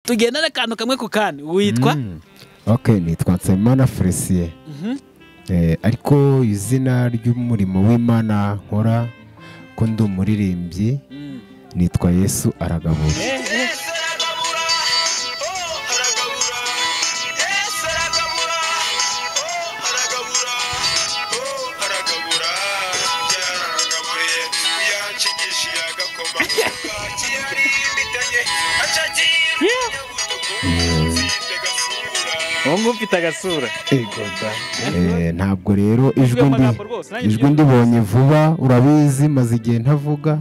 tugenda n'akantu kamwe ku kandi witwa ok nitwa nsabimana felicien Eh, ariko izina ry'umurimo w'imana nkora ko ndi umuririmbyi nitwa yesu aragabura ubu ngubu ufite agasura Eh, ntabwo rero ijwi ndi amagambo rwose nanjye ijwi ndibonye vuba urabizi maze igihe ntavuga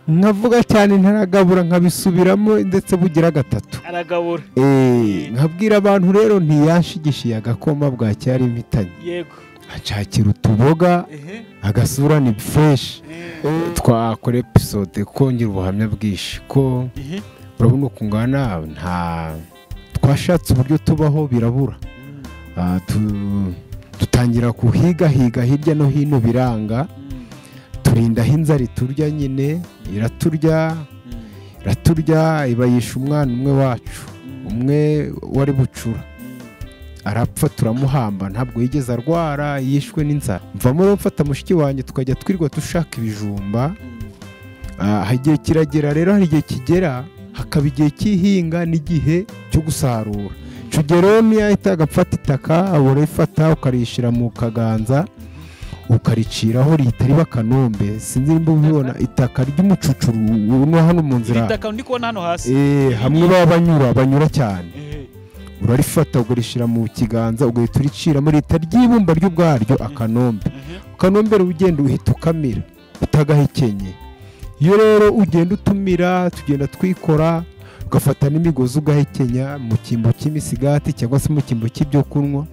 nkavuga cyane ntaragabura nkabisubiramo ndetse bugira gatatu aragabura Eh, nkabwira abantu rero ntiyashigishiye agakoma bwacyari impitanye yego acakira utuboga agasura ni fureshi twakora episode kongera ubuhamya bwinshi ko urabona ukungana nta twashatse uburyo tubaho birabura Ah, tu- dutangira kuhigahiga hirya no hino biranga turindaho inzara iturya nyine iraturya iraturya ibayisha umwana umwe wacu umwe wari bucura arapfa turamuhamba ntabwo yigeze arwara yishwe n'inzara mvamo rero mfata mushiki wanjye tukajya twirirwa dushaka ibijumba Ah, hari igihe kiragera rero hari igihe kigera hakaba igihe cy'ihinga n'igihe cyo gusarura icyo gihe rero niyo ahita agafata itaka urayifata ukarishyira mu kaganza ukariciraho rihita riba akanombe sinzi nimba ubibona itaka ry'umucucuru no hano mu nzira iri taka ndi kubona hano hasi Eh, hamwe baba banyura banyura cyane Ehe. urarifata ukarishyira mu kiganza ugahita uriciramo rihita ry'ibumba ryo ubwaryo akanombe ukanombera ugenda uhita ukamira utagahekenye iyo rero ugenda utumira tugenda twikora ugafata n'imigozi ugahekenya mu cyimbo cy'imisigati cyangwa se mu cyimbo cy'ibyo kunywa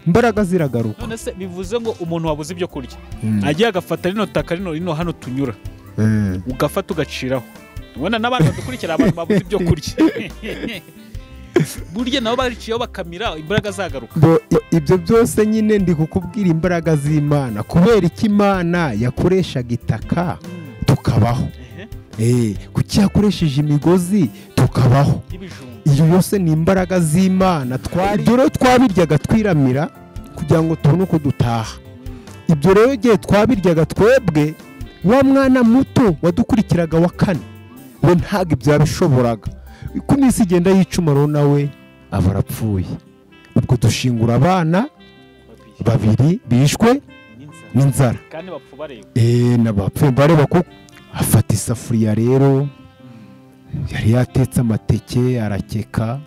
imbaraga ziragaruka none se bivuze ngo umuntu wabuze ibyo kurya Mm. agiye agafata rino taka rino rino hano tunyura Eh, ugafata ugaciraho ubona n'abandi badukurikira abantu babuze ibyo kurya burya nabo bariciyeho bakamira imbaraga zagaruka bo- i- ibyo byose nyine ndi kukubwira imbaraga z'imana kubera icyo imana yakoreshaga itaka tukabaho Eh, kuki yakoresheje imigozi tukabaho y'ibijumba iyo yose ni imbaraga z'imana twari ibyo rero twabiryaga twiramira kugira ngo tubone uko dutaha ibyo rero igihe twabiryaga twebwe wa mwana muto wadukurikiraga wa kane we ntabwo ibyo yabishoboraga ku minsi igenda yicuma rero nawe aba arapfuye ubwo dushingura abana babiri bishwe n'inzara n'inzara kandi bapfa bareba eee n'abapfuye bareba ko afata isafuriya rero yari yatetse amateke arakeka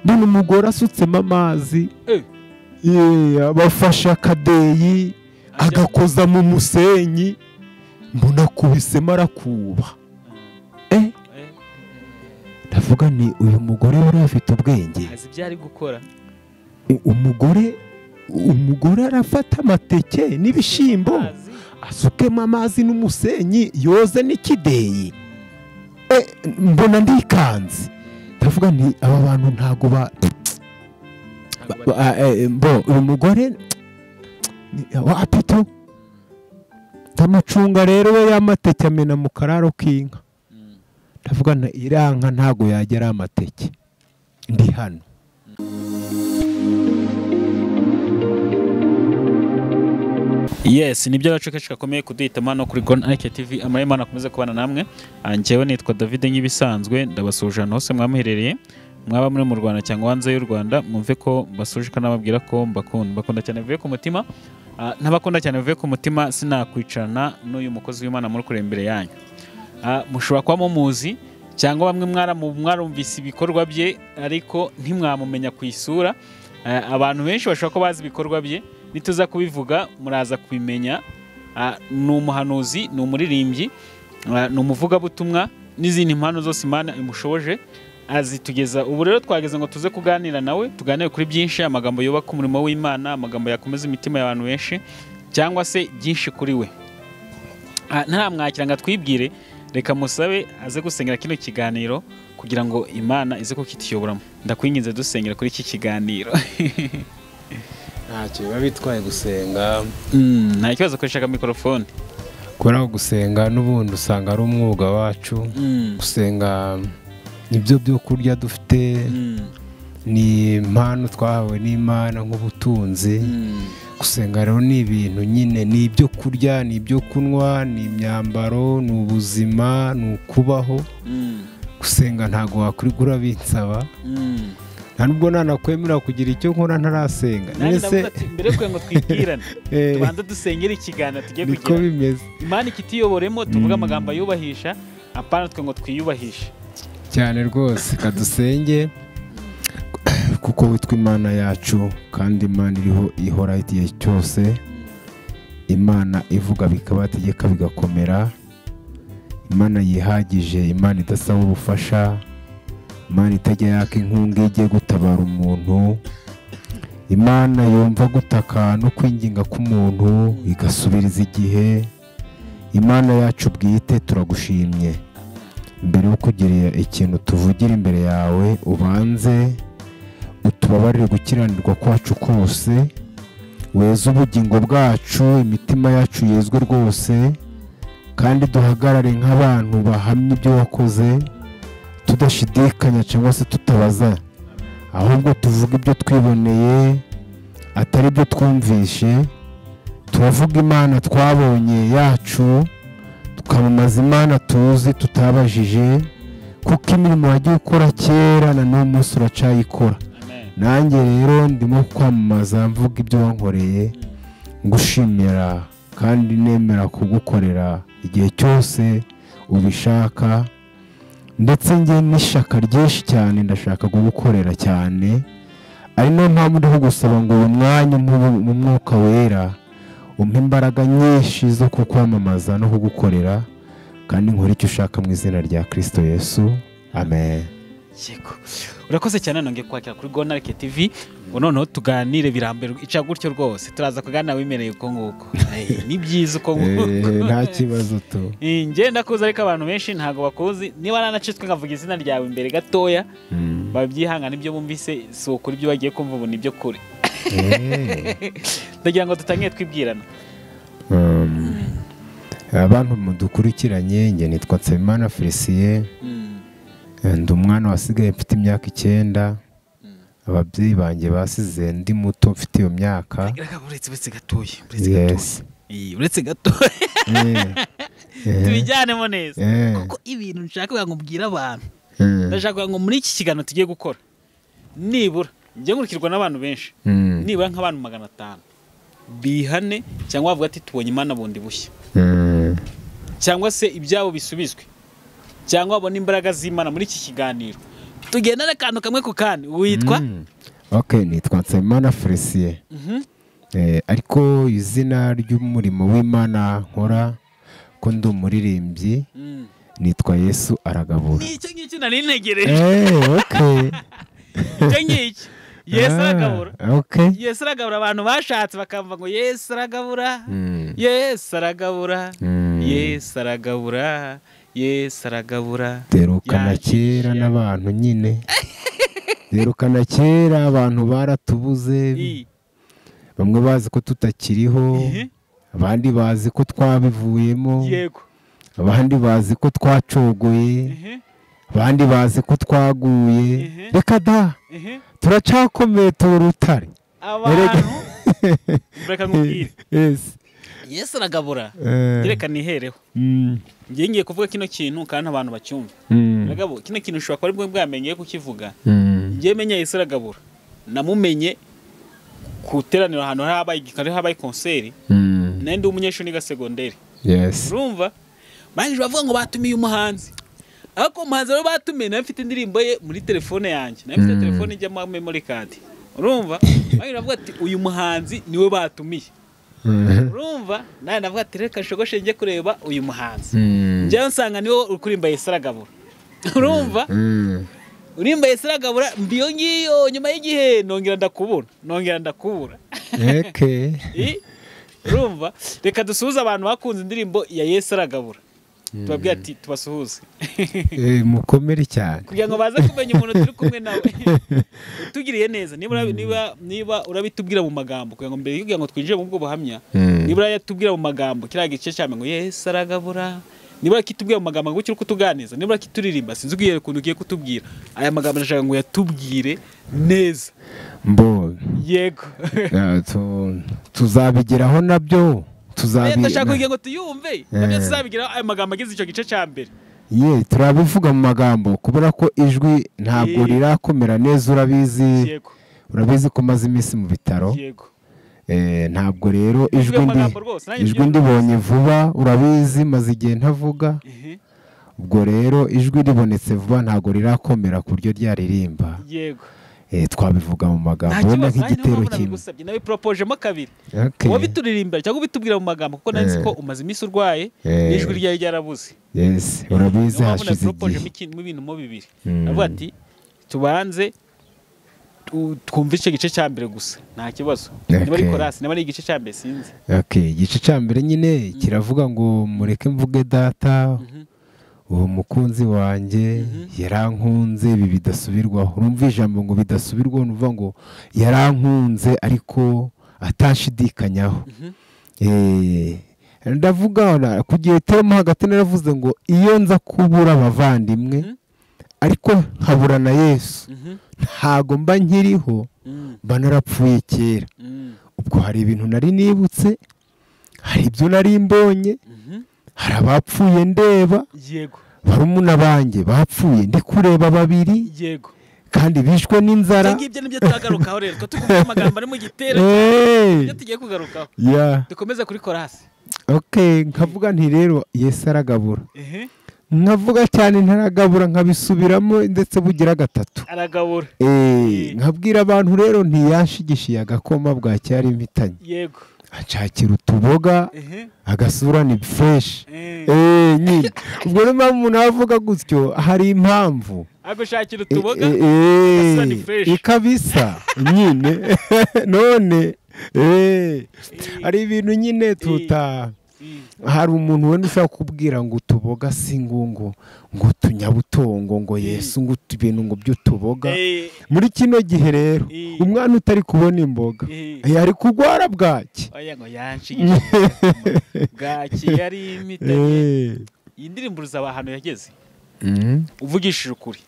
none umugore asutsemo amazi Eh. Yee, abafashe akadeyi agakoza mu musenyi mbona akubisemo arakuba Eh, Eh. ndavuga ni uyu mugore wari afite ubwenge azi ibyo ari gukora U- umugore umugore arafata amateke n'ibishyimbo Azi. asukemo amazi n'umusenyi yoze n'ikideyi Eh, mbona ndikanze ndavuga nti aba bantu ntago ba Ntabwo ba- ah, eh, bo uyu mugore ni- wa pito ndamucunga rero we y'amateke amena mu kararo k'inka ndavuga nti iriya nka ntago yagera amateke ndi hano yes ni byo agace kenshi gakomeye kuduhitamo hano kuri goni arike tivi amahemana akomeze kubana namwe Ah, njyewe nitwa david nk'ibisanzwe ndabasuhuje ahantu hose mwamuherereye mwaba muri mu rwanda cyangwa hanze y'u rwanda mwumve ko mbasuje ko nababwira ko mbakunda mbakunda cyane bivuye ku mutima Ah, ntabakunda cyane bivuye ku mutima sinakwicarana n'uyu mukozi w'imana muri kureba imbere yanyu Ah, mushobora kuba mumuzi cyangwa bamwe mwaramu- mwarumvise ibikorwa bye ariko ntimwamumenya ku isura Ah, abantu benshi bashobora kuba bazi ibikorwa bye nituza kubivuga muraza kubimenya Ah, ni umuhanuzi ni umuririmbyi ah, ni umuvugabutumwa n'izindi mpano zose imana imushoboje azitugeza ubu rero twageze ngo tuze kuganira nawe tuganire kuri byinshi amagambo yubaka umurimo w'imana amagambo yakomeza imitima y'abantu benshi cyangwa se byinshi kuri we Ah, ntamwakira ngo atwibwire reka musabe aze gusengera kino kiganiro kugira ngo imana ize kukituyoboramo ndakwinginze dusengera kuri iki kiganiro ntacyo biba bitwaye gusenga Mm, nta kibazo akoreshaga mikorofone kubera ko gusenga n'ubundi usanga ari umwuga wacu gusenga nibyo byo kurya dufite ni impano twahawe n'imana nk'ubutunzi gusenga rero ni ibintu nyine ni ibyo kurya ni ibyo kunywa ni imyambaro ni ubuzima ni ukubaho gusenga ntabwo wakwigura binsaba nta nubwo nanakwemera kugira icyo nkora ntarasenga mbere y'uko ngo twibwirane tubanza dusengera ikiganiro tujye niko kugira bimeze imana ikitiyoboremo tuvuge amagambo ayubahisha apana twe ngo twiyubahishe cyane rwose kadusenge kuko witwa imana yacu kandi imana iriho ihora igihe cyose imana ivuga bikabategeka bigakomera imana yihagije imana idasaba ubufasha imana itajya yaka inkunga iyo igiye gutabara umuntu imana yumva gutaka no kwinginga k'umuntu igasubiriza igihe imana yacu bwite turagushimye mbere yo kugira ikintu tuvugira imbere yawe ubanze utubabarire gukiranirwa kwacu kose weze ubugingo bwacu imitima yacu yezwe rwose kandi duhagarare nk'abantu bahamya ibyo wakoze tudashidikanya cyangwa se tutabaza ahubwo tuvuga ibyo twiboneye atari ibyo twumvishe turavuga imana twabonye yacu tukamamaza imana tuzi tutabajije kuko imirimo wagiye ukora kera na n'uyu munsi uracayikora amen nanjye rero ndimo kwamamaza mvuga ibyo wankoreye ngushimira kandi nemera kugukorera igihe cyose ubishaka ndetse njye n'ishyaka ryinshi cyane ndashaka kugukorera cyane ari nayo mpamvu ndiho gusaba ngo uyu mwanya umpe mu mwuka wera umpe imbaraga nyinshi zo kukwamamaza no kugukorera kandi nkore icyo ushaka mu izina rya kirisito yesu amen yego urakoze cyane nongeye kwakira kuri gonarike tv ngo noneho tuganire biramberwa ica gutyo rwose turaza kuganira wimereye uko nguko Eh, ni byiza uko nguko Eh, nta kibazo tu Eh, njye ndakuzi ariko abantu benshi ntabwo bakuzi niba nanacitswe nkavuga izina ryawe imbere gatoya babyihangana ibyo bumvise si ukuri ibyo bagiye kumva ubu ni ibyo kure Eh, ndagira ngo dutangire twibwirana um, abantu mudukurikiranye njye nitwa Nsabimana Felicien Mm, eh, ndi umwana wasigaye mfite imyaka icyenda ababyeyi banjye basize ndi muto mfite iyo myaka ndagira ngo uretse uretse gatoya uretse yes gatoya Eh, uretse gatoya Eh, eh, tubijyanemo neza eh, kuko ibintu nshaka kugira ngo mbwire abantu eh, ndashaka kugira ngo muri iki kiganiro tugiye gukora nibura njye nkurikirwa n'abantu benshi mm, nibura nk'abantu magana atanu bihane cyangwa bavuga ati tubonye imana bundi bushya mm, cyangwa se ibyabo bisubizwe cyangwa babona imbaraga z'imana muri iki kiganiro tugenda n'akantu kamwe ku kandi witwa mm. okay nitwa Nsabimana Felicien Mhm. Eh, ariko izina ry'umurimo w'Imana nkora ko ndi umuririmbyi Mm. nitwa Yesu aragabura ni icyo ngicyo nari ntegereje Eh, okay. icyo ngicyo yesu Ah, aragabura okay. yesu aragabura abantu bashatse bakamva ngo yesu aragabura Mm, yesu aragabura mm. yesu aragabura yesu aragabura derukana Yakijije. kera n'abantu nyine derukana kera abantu baratubuze I. bamwe bazi ko tutakiriho Ihe. abandi bazi ko twabivuyemo yego abandi bazi ko twacogoye Ihe. abandi bazi ko Ihe. twaguye reka da Ihe. turacakomeye tuba urutare abantu reka nkubwire Yes. yesu aragabura Eh, reka nihereho mm, ngiye ngiye kuvuga kino kintu kandi abantu bacyumva mm, Bagabo, kino kintu ushobora kuba aribwo bwamenye kukivuga mm, ngiye menya yesu aragabura namumenye ku iteraniro ahantu hari habaye hari habaye konseri mm. nari ndi umunyeshuri niga segonderi Yes. urumva barangije bavuga ngo batumiye umuhanzi ariko umuhanzi rero batumiye nawe mfite indirimbo ye muri telefone yanjye nawe mfite Mm. telefone ijyamo memory card urumva barangije bavuga ati uyu muhanzi niwe batumiye Mhm. urumva nawe navuga ati reka nshogoshe njye kureba uyu muhanzi Mm. njyewe nsanga niwe uri kuririmba Yesu aragabura urumva Mm. urimba Yesu aragabura mbiyo ngiyo nyuma y'igihe nongera ndakubura nongera ndakubura Okay. I? urumva reka dusuhuze abantu bakunze indirimbo ya yesu aragabura tubabwira ati tubasuhuze Eh, mukomere cyane kugira ngo baze kumenya umuntu turi kumwe nawe utugiriye neza nibura niba niba urabitubwira mu magambo kugira ngo mbere yo kugira ngo twinjire mu bwo buhamya Mm. nibura yatubwira mu magambo kiriya gice cyane ngo yesu aragabura niba yakitubwira mu magambo ngo uri kutuganiza niba yakituririmba sinzi ubwiyere ukuntu ugiye kutubwira aya magambo ndashaka ngo uyatubwire neza mbo yego eh, tu- tuzabigeraho nabyo Eh, ndashaka tuzabi kugira ngo tuyumve nabyo tuzabigiraho aya magambo agize icyo gice cya mbere ye turabivuga mu magambo kubera ko ijwi ntabwo Ye. rirakomera neza urabizi yego urabizi ko umaze iminsi mu bitaro yego Eh, ntabwo rero ijwi mu ndi magambo rwose, nanjye ijwi ibyo ndibonye vuba urabizi maze igihe ntavuga Ehe, ubwo rero ijwi ribonetse vuba ntabwo rirakomera ku buryo ryaririmba yego Eh, twabivuga mu magambo nta wenda kibazo nanjye niyo nk'igitero mpamvu kimwe nabigusabye nabiporopojemo kabiri Okay. wowe bituririmbira cyangwa ubitubwira mu magambo kuko nanditse Eh. ko umaze iminsi urwaye Eh. n'ijwi ryari ryarabuze yes urabizi Niyo mpamvu hashize nabiporopojemo igihe ikintu mu bintu mo bibiri Mm. avuga ati tubanze tu- twumve icyo gice cya mbere gusa nta kibazo niba ari Okay. korasi niba ari igice cya mbere sinzi Okay, igice cya mbere nyine kiravuga ngo mureke mvuge data uwo mukunzi wanjye yarankunze ibi bidasubirwaho urumva ijambo ngo bidasubirwaho ni ukuvuga ngo yarankunze ariko atashidikanyaho Eh, ndavuga na- ku gihe temo hagati naravuze ngo iyo nza kubura abavandimwe ariko nkabura na yesu Mhm. ntago mba nkiriho Mm, mba narapfuye kera mm, ubwo hari ibintu nari nibutse hari ibyo nari mbonye mhm. hari abapfuye ndeba yego barumuna banjye bapfuye ndi kureba babiri yego kandi bishwe n'inzara ibyo ngibyo nibyo turagarukaho rero twe tukumva amagambo ari mu gitero Eh, ibyo tugiye kugarukaho ya dukomeze kuri korasi okay nkavuga nti rero yesu aragabura nkavuga cyane ntaragabura nkabisubiramo ndetse bugira gatatu aragabura Eh, nkabwira abantu rero ntiyashigishiye agakoma bwacya yari impitanye yego acakira utuboga agasura ni fureshi Eh. Eh, nyine ubwo niyo mpamvu umuntu aba avuga gutyo hari impamvu agushakira Eh, utuboga eh, eh, agasura ni fresh. ikabisa nyine none eh, hari ibintu nyine tuta Mm, hari umuntu wenda ushobora kubwira ngo utuboga si ngungu ngo tunyabutongo ngo yesu ngo utu- ibintu ngo by'utuboga eh, muri kino gihe rero Eh. umwana utari kubona imboga Eh. yari kurwara bwaki oya ngo yanshigishije bwaki yari imitanye Eh. iyi ndirimbo uruzaba ahantu yageze Mm. uvugishije ukuri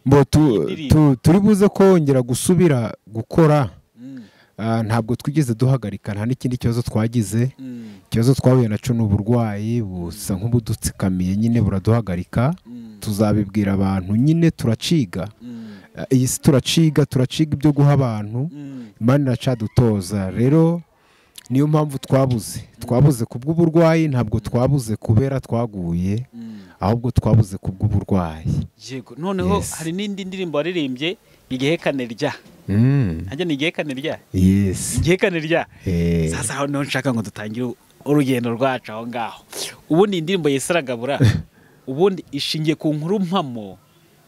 Bo tu- Indirimbo. tu- turi buze kongera gusubira gukora Mm, ah, ntabwo twigeze duhagarika nta n'ikindi kibazo twagize mm, ikibazo twahuye nacyo ni uburwayi busa nk'ubudutsikamiye nyine buraduhagarika mm, tuzabibwira abantu nyine turaciga mm, Ah, iyi si turaciga turaciga ibyo guha abantu mm, imana iracadutoza rero niyo mpamvu twabuze twabuze ku bw'uburwayi ntabwo twabuze kubera twaguye mm. ahubwo twabuze ku bw'uburwayi yego noneho Yes. hari n'indi ndirimbo waririmbye igehekane rya nanjye ni igehekane rya yesi igehekane rya Eh, sasa aho niho nshaka ngo dutangire urugendo rwacu aho ngaho ubundi iyi ndirimbo yisaragabura ubundi ishingiye ku nkuru mpamo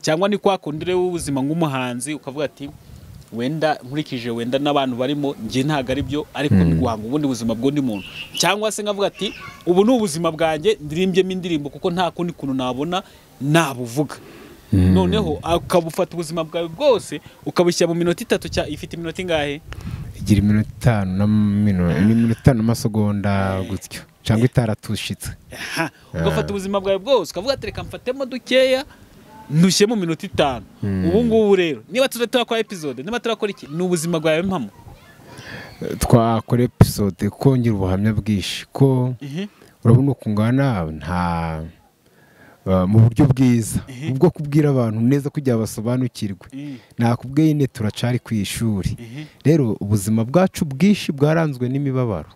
cyangwa ni kwa kundi rero w'ubuzima nk'umuhanzi ukavuga ati wenda nkurikije wenda n'abantu barimo njye ntabwo ari byo ariko mm. guhanga ubundi buzima bw'undi muntu cyangwa se nkavuga ati ubu ni ubuzima bwanjye ndirimbyemo indirimbo kuko nta kundi kuntu nabona nabuvuga noneho ukabufata ubuzima bwawe bwose ukabushyira mu minota itatu cya ifite iminota ingahe igira iminota itanu na mino- ni iminota itanu n'amasegonda gutyo cyangwa itaratushitse Aha, ugafata ubuzima bwawe bwose ukavuga ati reka mfatemo dukeya ntushye mu minota itanu ubu ngubu rero niba tuza turakora episode niba turakora iki ni ubuzima bwawe mpamo Eh, twakora episode kongera ubuhamya bwinshi ko urabona ukungana nta eh, mu buryo bwiza ubwo kubwira abantu neza kugira basobanukirwe nakubwiye nyine turacari ku ishuri rero ubuzima bwacu bwinshi bwaranzwe n'imibabaro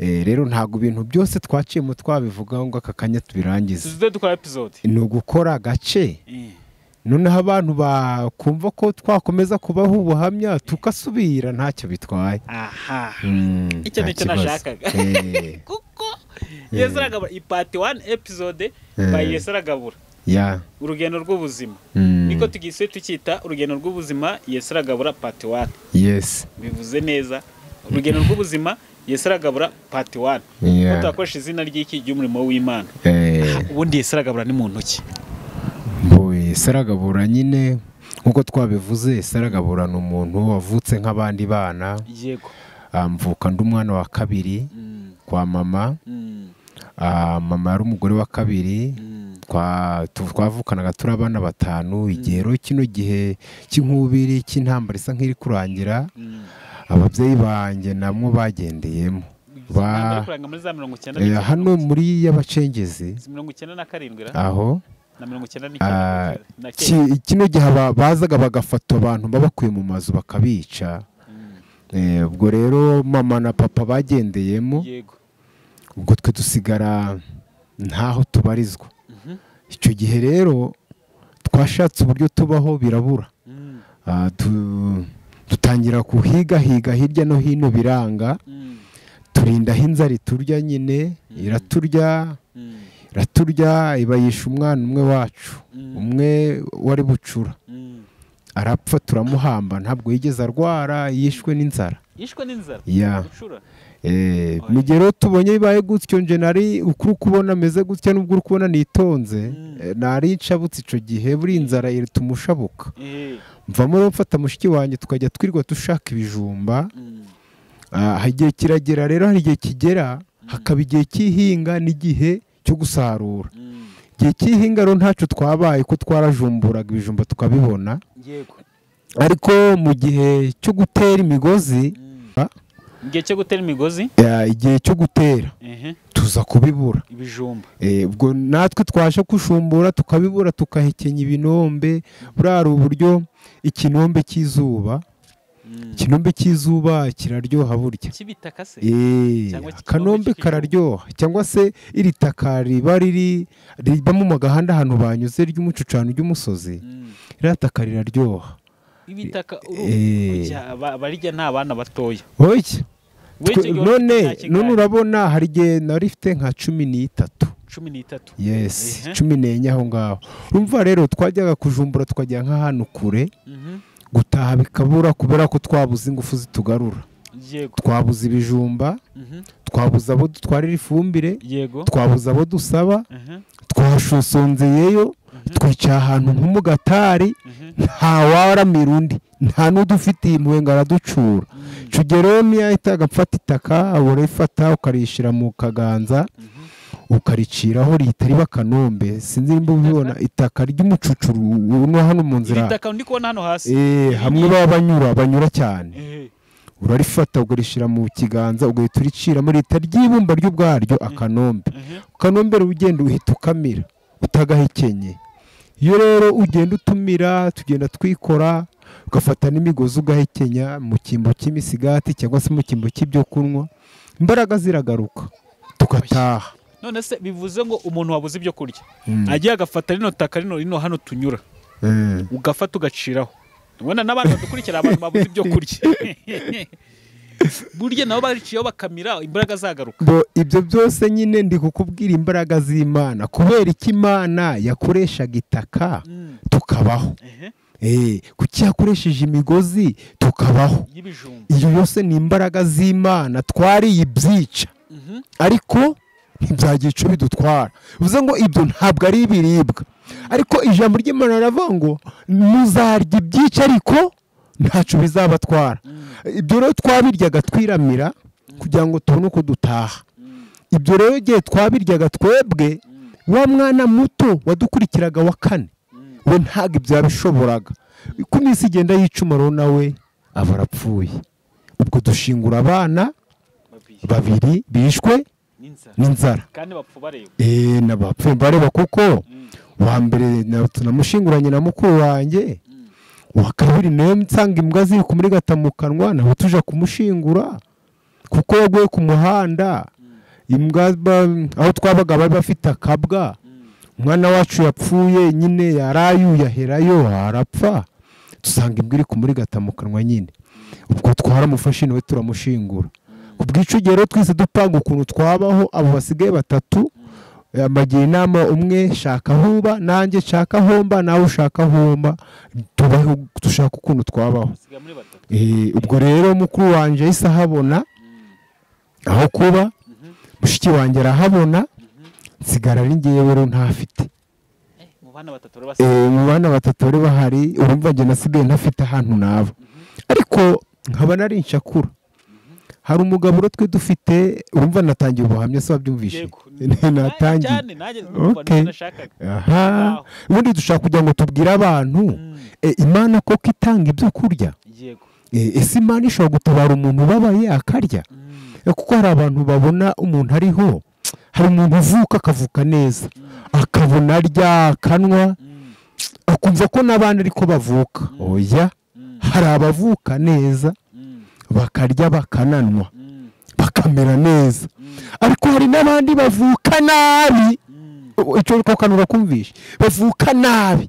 Eh, rero ntabwo ibintu byose twaciyemo twabivugaho ngo aka kanya tubirangize tuze dukora episode ni ugukora agace noneho abantu bakumva ko twakomeza kubaho ubuhamya tukasubira ntacyo bitwaye aha Mm, Icyo ni nta cyo kibazo. nashakaga. Eh, kuko yesu aragabura ipati wani episode Eh. bayi yesu aragabura ya urugendo rw'ubuzima Mm, niko tugise tukita urugendo rw'ubuzima yesu aragabura pati wani yes bivuze neza urugendo rw'ubuzima yesu aragabura pati wani Yeah. kuko twakoresha izina ry'iki ry'umurimo w'imana Eh, ubundi yesu aragabura ni mu ntoki mbuye saragabura nyine nk'uko twabivuze saragabura ni umuntu wavutse nk'abandi bana yego amvuka ndi umwana wa kabiri kwa mama ah, mama yari umugore wa kabiri twa- tu- twavukanaga turi abana batanu igero kino gihe cy'inkubiri cy'intambara isa nk'iri kurangira ababyeyi banjye namwo bagendeyemo Ba- kuranga muri za mirongo icyenda Eh, hano muri y'abacengezi mirongo icyenda na karindwi ra? aho na mirongo icyenda Ah, n'icyenda na ki- kenda kino gihe aba- bazaga bagafata abantu babakuye mu mazu bakabica Eh, ubwo rero mama na papa bagendeyemo yego ubwo twe dusigara ntaho tubarizwa Mhm. icyo gihe rero twashatse uburyo tubaho birabura Mm, Ah, tu- dutangira kuhigahiga hirya no hino biranga mm, turindaho inzara iturya nyine iraturya mm, iraturya iba yishe umwana umwe wacu Mm. umwe wari bucura mm. arapfa turamuhamba ntabwo yigeze arwara yishwe n'inzara yishwe n'inzara Ya. gucura Eh, Oya. mu gihe rero tubonye bibaye gutyo nje nari ukuri kubona ameze gutya n'ubwo uri kubona nitonze Mm. eh, nari nshabutse icyo gihe buri inzara iratuma ushabuka Eh, mvamo rero mfata mushiki wanjye tukajya twirirwa dushaka ibijumba mm, Ah, igihe kiragera rero hari igihe kigera hakaba igihe cy'ihinga n'igihe cyo gusarura mm. igihe cy'ihinga rero ntacyo twabaye ko twarajumburaga ibijumba tukabibona yego ariko mu gihe cyo gutera imigozi Mm. Ah. igihe cyo gutera imigozi ah, igihe cyo gutera ehe, tuza kubibura ibijumba Eh, ubwo natwe twasha gushumbura tukabibura tukahekenya ibinombe burari uburyo ikinombe cy'izuba Mm. ikinombe cy'izuba kiraryoha burya cy'ibitaka se Eh, Cyangwa iki- akanombe cyangwa iki kararyoha cyangwa se iri taka riba riri riba mu magahanda ahantu banyuze ry'umucucano ry'umusozi Mm. ririya taka riraryoha ibitaka Eh. barijya nta bana batoya oya Wowe twe- icyo gihe none ufite imyaka ingahe? none urabona hari igihe nari ifite nka cumi n'itatu cumi n'itatu yes Ehe. cumi n'enye aho ngaho urumva rero twajyaga kujumbura tukajya nk'ahantu kure Mhm. gutaha bikabura kubera ko twabuze ingufu zitugarura yego twabuze ibijumba Mhm. twabuze abo dutwarira ifumbire yego twabuze abo dusaba Mhm. twashusonzeyeyo twicaye ahantu nko mu gatari Mhm. nta waramira undi nta n'udufitiye impuhwe ngo araducura Mm. icyo gihe rero niyo yahita agafata itaka urayifata ukarishyira mu kaganza Mhm. ukariciraho rihita riba akanombe sinzi nimba ubibona itaka ry'umucucuru uno hano mu nzira ibitaka ndi kubona hano hasi Eh, hamwe baba banyura banyura cyane Ehe. urarifata ukarishyira mu kiganza ugahita uriciramo rihita ry'ibumba ryo ubwaryo akanombe Ehe. ukanombera ugenda uhita ukamira utagahekenye iyo rero ugenda utumira tugenda twikora ugafata n'imigozi ugahekenya mu cyimbo cy'imisigati cyangwa se mu cyimbo cy'ibyo kunywa imbaraga ziragaruka tugataha none se bivuze ngo umuntu wabuze ibyo kurya Mm. agiye agafata rino taka rino rino hano tunyura Eh, ugafata ugaciraho ubona n'abantu badukurikira abantu babuze ibyo kurya burya nabo baciyeho bakamira imbaraga zagaruka bo ibyo byose nyine ndi kukubwira imbaraga z'imana kubera iki imana yakoreshaga itaka Mm. tukabaho Ehe. Eh, kuki yakoresheje imigozi tukabaho y'ibijumba iyo yose ni imbaraga z'imana twariye ibyica Mhm. ariko ntibyagira icyo bidutwara bivuze ngo ibyo ntabwo ari ibiribwa ariko ijambo ry'imana riravuga ngo muzarya ibyica ariko ntacyo bizabatwara Mm. ibyo rero twabiryaga twiramira kugira ngo tubone uko dutaha Mm. ibyo rero igihe twabiryaga twebwe Mm. wa mwana muto wadukurikiraga wa kane Mm. we ntabwo ibyo yabishoboraga ku minsi igenda yicuma rero nawe aba arapfuye ubwo dushingura abana Babiri. babiri bishwe n'inzara n'inzara kandi bapfa bareba eee n'abapfuye bareba kuko Mm. uwa mbere na- tunamushinguranye na mukuru wanjye uwa kabiri nawe nsanga imbwa ziri kumurigata mu kanwa nawe tuja kumushingura kuko yaguye ku muhanda imbwa ba- aho twabaga bari bafite akabwa Mm. umwana wacu yapfuye nyine yarayuye aherayo arapfa dusanga imbwa iri kumurigata mu kanwa nyine ubwo twaramufashe nawe turamushingura ku bw'icyo gihe rero twese dupanga ukuntu twabaho abo basigaye batatu Eh, bagira inama umwe shaka aho uba nanjye nshaka aho mba nawe ushaka aho mba tubaho dushaka ukuntu twabaho basigaye muri batatu Eh, ubwo rero mukuru wanjye yahise ahabona aho kuba Mhm. mushiki wanjye arahabona nsigara ari ngewe rero ntafite Eh, mu bana batatu rero basigaye Eh, mu bana batatu bari bahari urumva njye nasigaye ntafite ahantu naba ariko nkaba nari inshakura hari umugabo uro twe dufite wumva natangiye ubuhamya se wabyumvishe natangiye Okay. aha ubundi dushaka kugira ngo tubwire abantu e, imana koko itanga ibyo kurya E, ese imana ishobora gutabara umuntu ubabaye akarya E, kuko hari abantu babona umuntu ariho hari umuntu uvuka akavuka neza akabona arya akanwa akumva ko n'abandi ariko bavuka oya hari abavuka neza bakarya bakananwa bakamera neza ariko hari n'abandi bavuka nabi icyo uri kukanura kumvisha bavuka nabi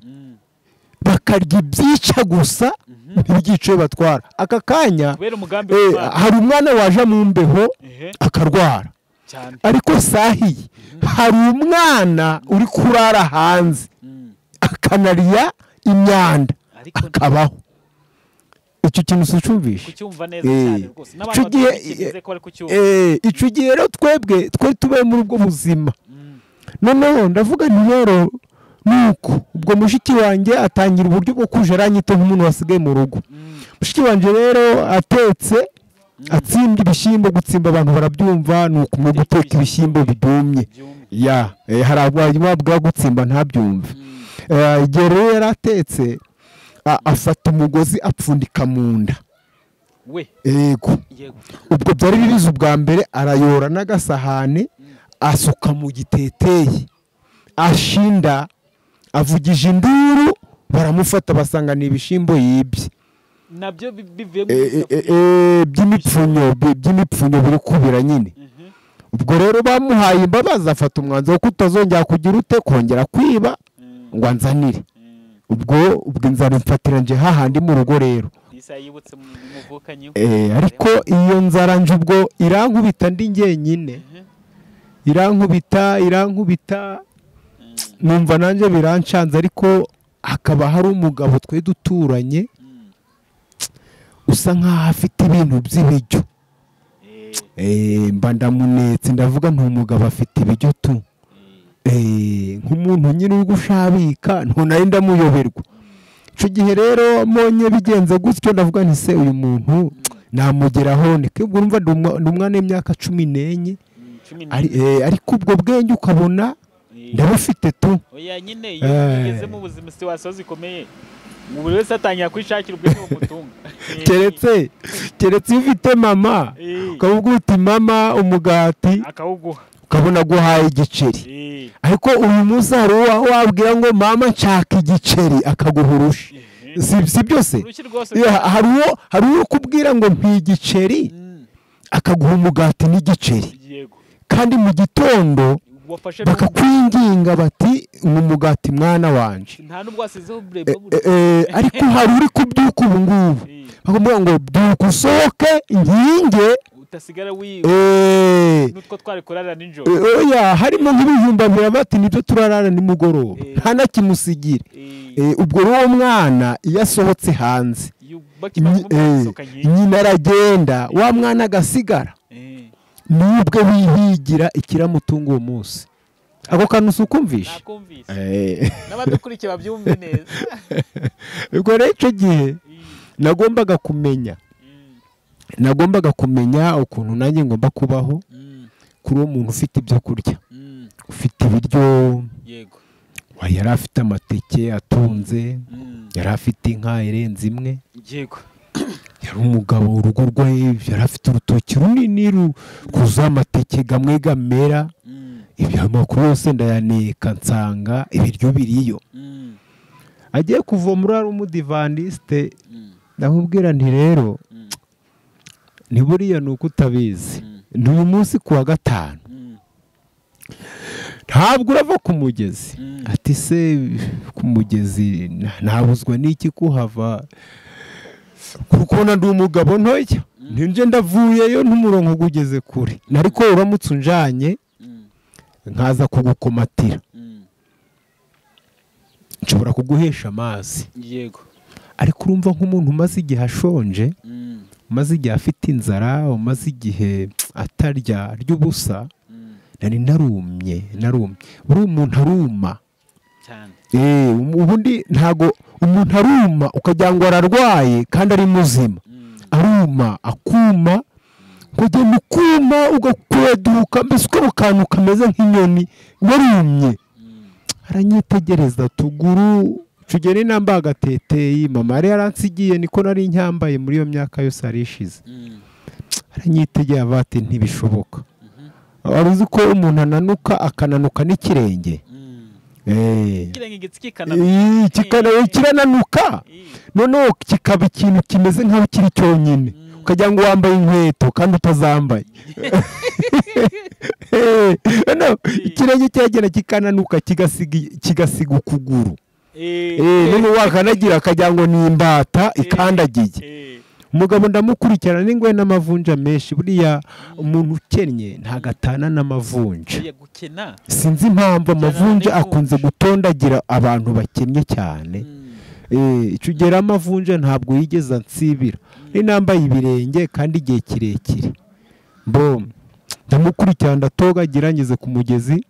bakarya ibyica gusa ntibyice iyo batwara aka kanya kubera umugambi eh, w'imana hari umwana waje mu mbeho ehe akarwara cyane ariko sahiye hari umwana uri kurara hanze Mm. akanariya imyanda ariko akabaho icyo kintu si ucumvishe kucyumva neza Eh, cyane rwose n'abantu icyo gihe- batigeze ko bari kucyumva Eh, icyo gihe rero twebwe twari tubaye muri ubwo buzima Mm. noneho ndavuga ntiyoro nuko ubwo mushiki wanjye atangira uburyo bwo kuja aranyita nk'umuntu wasigaye mu rugo Mm. mushiki wanjye rero atetse atsimbye ibishyimbo gutsimba abantu barabyumva ni ukumenya guteka ibishyimbo byumve byumye ya eh, hari abanywa bwa gutsimba ntabyumve Mm. Eh, igihe rero yari atetse a- afata umugozi apfundika mu nda we yego yego ubwo byari bibizi ubwa mbere arayora n'agasahane asuka mu giteteyi ashinda avugije induru baramufata basanga ni ibishyimbo yibye nabyo bi- bivuye mu Eh, eh, eh, eh, by'imipfunyo bi- by'imipfunyo biri kubira nyine Mhm. ubwo rero bamuhaye imbabazi afata umwanzuro ko utazongera kugira ute kongera kwiba Mm. ngo anzanire Mm. ubwo ubwo inzara imfatiranje hahandi mu rugo rero isa yibutse mu muvukanyi Eh, ariko iyo nzara nje ubwo irankubita ndi njyenyine irankubita irankubita numva nanjye birancanze ariko hakaba hari umugabo twe duturanye usa nk'aho afite ibintu by'ibiryo Eh, mba ndamunetse ndavuga nti umugabo afite ibiryo tu Eh, nk'umuntu nyine uri gushabika ntunari ndamuyoberwa icyo gihe rero mbonye bigenze gutyo ndavuga nti se uyu muntu namugeraho ni kibwo urumva ni umwa- ni umwana w'imyaka cumi n'enye cumi Ari- eh, ariko ubwo bwenge ukabona ndabufite tu oya nyine iyo Eh. ugeze mu buzima situwasiyo zikomeye buri wese atangira kwishakira ubwenge bumutunga Eh, keretse keretse iyo ufite mama eh, ukavuga uti mama umugati akawuguha ukabona guhaye igiceri Eh, ariko uyu munsi hari uwo wabwira ngo mama nshaka igiceri akaguha urushi eh. si si byose urushyi rwose Yeah, hari uwo hari uwo ukubwira ngo mpi igiceri Mm, akaguha umugati n'igiceri yego kandi mu gitondo wafashe bakakwinginga bati ni umugati mwana wanje nta n'ubwo wasizeho E, bureba e, e, ariko hari uri kubyuka ubu ngubu bakamubwira ngo byuka usohoke nkinge utasigara wiwe e, n'utwo twari kurara nijoro e, oya harimo nk'ibijumba bibiri bati nibyo turarara nimugoroba Eh. nta na kimwe usigira Eh, E, ubwo rero uwo mwana iyo asohotse hanze yu- bakimara nyi- kumubwira eh, gusohoka nyine nyina aragenda wa mwana agasigara Eh, niwe ubwe wihigira ikiramutunga uwo munsi ako kantu si ukumvisha nakumvise Eh. n'abadukurikiye babyumve neza ubwo rero icyo gihe Eh, nagombaga kumenya mm, nagombaga kumenya ukuntu nanjye ngomba kubaho mm, kuri uwo muntu ufite ibyo kurya mm, ufite ibiryo yego wa- yari afite amateke atunze Mm, yari afite inka irenze imwe yego yari umugabo urugo rwe yari afite urutoki runini ru- rwuzuye amateke gamwe gamera Mm, ibyo amoko yose ndayaneka nsanga ibiryo biriyo mm, agiye kuvoma uriya umudivandisite mm, ndamubwira nti rero mm, ni buriya ni uko utabizi Mm. ni uyu munsi ku wa gatanu mm, ntabwo urava ku mugezi Mm. ati se ku mugezi na- nabuzwa n'iki kuhava kuko na ndi umugabo ntoya ntinje ndavuyeyo n'umurongo ugeze kure ariko uramutse unjanye mm, nkaza kugukomatira mm, nshobora kuguhesha amazi yego ariko urumva nk'umuntu umaze igihe ashonje Mm, umaze igihe afite inzara umaze igihe atarya ry'ubusa mm, nari narumye narumye buriya umuntu aruma cyane Eh, um- ubundi ntago umuntu aruma ukagira ngo ararwaye kandi ari muzima Mm, aruma akuma ukagenda ukuma ugakweduka mbese ukaba akantu kameze nk'inyoni warumye aranyitegereza tuguru tugera inamba agateteyi mama yari yaransigiye niko nari nyambaye muri iyo myaka yose yari ishize aranyitegereza avuga ati ntibishoboka wari uzi ko umuntu ananuka akananuka n'ikirenge ikirenge igitsi Ii, kikana- kirananuka noneho kikaba ikintu kimeze nk'aho kiri cyonyine ukagira ngo wambaye inkweto kandi utazambaye Eh, noneho ikirenge cyagenda kikananuka kigasiga kigasiga ukuguru Eh, noneho wakanagira akagira ngo ni imbata ikandagiye umugabo ndamukurikirana n'ingoye n'amavunja menshi buriya umuntu ukennye ntago atana n'amavunja gukena sinzi impamvu amavunja n'ivunja. akunze gutondagira abantu bakennye cyane Eh, icyo ugera amavunja ntabwo yigeze ansibira ni nambaye ibirenge kandi igihe kirekire bom ndamukurikirana ndatogagira ngeze ku mugezi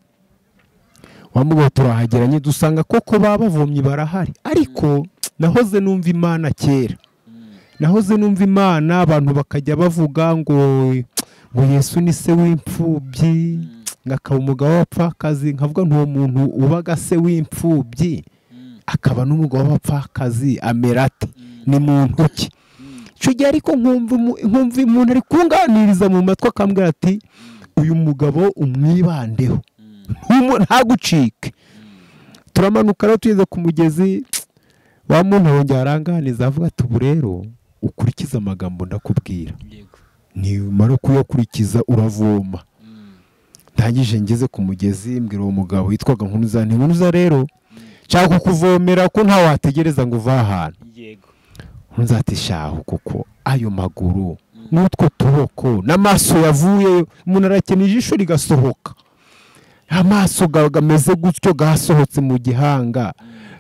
wamugabo turahagera nyine dusanga koko baba bavomyi barahari ariko nahoze numva imana kera nahoze numva imana abantu bakajya bavuga ngo ngo yesu ni se w'imfubyi ngakaba umugabo w'abapfakazi nkavuga ntuwo muntu ubaga se w'imfubyi akaba n'umugabo w'abapfakazi amera ate ni muntu ki icyo gihe ariko nkumva umu- nkumva umuntu ari kunganiriza mu matwi akambwira ati uyu mugabo umwibandeho Ntumu- ntagucike turamanuka rero tugeze ku mugezi wa muntu wongera aranganiza avuga ati ubu rero ukurikize amagambo ndakubwira yego nimara kuyakurikiza uravoma ndangije ngeze ku mugezi mbwira uwo mugabo witwaga nkunuza nti nkunuza rero nshaka kukuvomera ko ntawe wategereza ngo uve ahantu yego nkunuza ati shaho kuko ayo maguru n'utwo tuboko n'amaso yavuyeyo umuntu arakena ijisho rigasohoka amaso ga- gameze gutyo gasohotse mu gihanga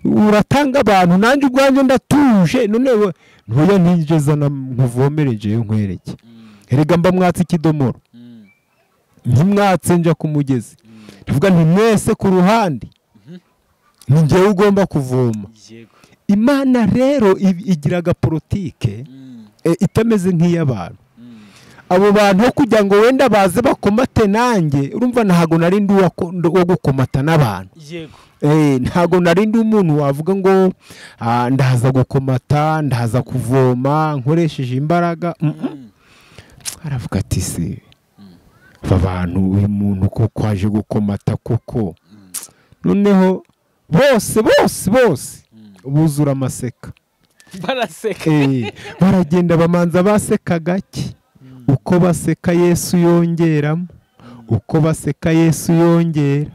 uratanga abantu nanjye ubwanjye ndatuje none we- ntuya ntinjiza na- nkuvomere njeyo nkwereke erega mba mwatse ikidomoro ntimwatse njya ku mugezi ndavuga nti mwese ku ruhande ni njyewe ugomba kuvoma yego imana rero i- igira agaporotike eh, itameze nk'iy'abantu abo bantu aho kugira ngo wenda baze bakomate nanjye urumva ntago nari ndi uwa ko- ndi uwo gukomata n'abantu yego Eh, ntago nari ndi umuntu wavuga ngo "Ah, ndaza gukomata ndaza kuvoma nkoresheje imbaraga Mm, mm. aravuga ati se aba bantu uyu muntu ko kwaje gukomata koko noneho bose bose bose buzura amaseka baraseka Eh, baragenda bamanza baseka gake uko baseka yesu yongeramo uko baseka yesu yongera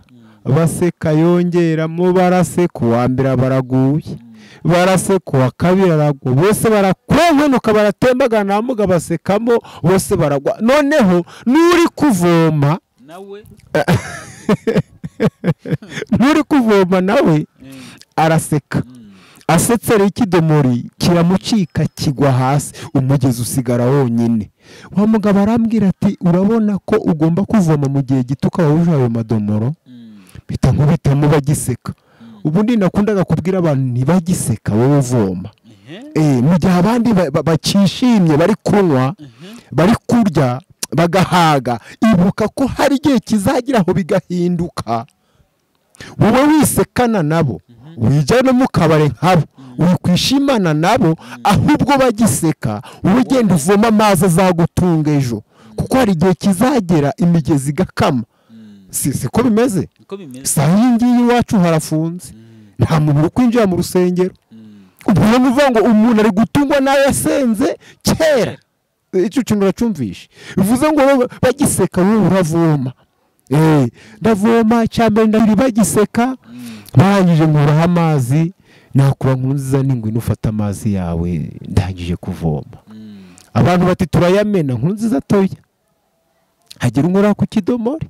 baseka yongeramo baraseka uwa mbere baraguye baraseka uwa kabiri aragwa bose barakunkwenuka baratembagana bamuga basekamo bose baragwa noneho n'uri kuvoma nawe n'uri kuvoma nawe eh, araseka mm. asetse rero ikidomori kiramucika kigwa hasi umugezi usigara wonyine wa mugabo arambwira ati urabona ko ugomba kuvoma mu gihe gito ukaba wuje ayo madomoro Mm. mpita nkubitamo bagiseka ubundi nakundaga kubwira abantu ntibagiseka wowe uvoma Ehe, Eh, mu gihe abandi ba- ba- bakishimye bari kunywa bari kurya bagahaga ibuka ko hari igihe kizagira aho bigahinduka wowe wisekana nabo wijyana mu kabari nkabo wikwishimana nabo ahubwo bagiseka wowe ugenda uvoma amazi azagutunga ejo kuko hari igihe kizagera imigezi igakama si siko bimeze niko bimeze saa iyi ngiyi iwacu harafunze nta muntu uri kwinjira mu rusengero umuntu uvuga ngo umuntu ari gutungwa nawe yasenze kera icyo kintu uracumvishe bivuze ngo wowe bagiseka wowe uravoma Eh, ndavoma icyambere ndabiri bagiseka barangije nkuraho amazi nakura nkunziza n'ingwe nufata amazi yawe ndangije kuvoma abantu bati turayamena nkuru nziza atoya hagira unkora ku kidomori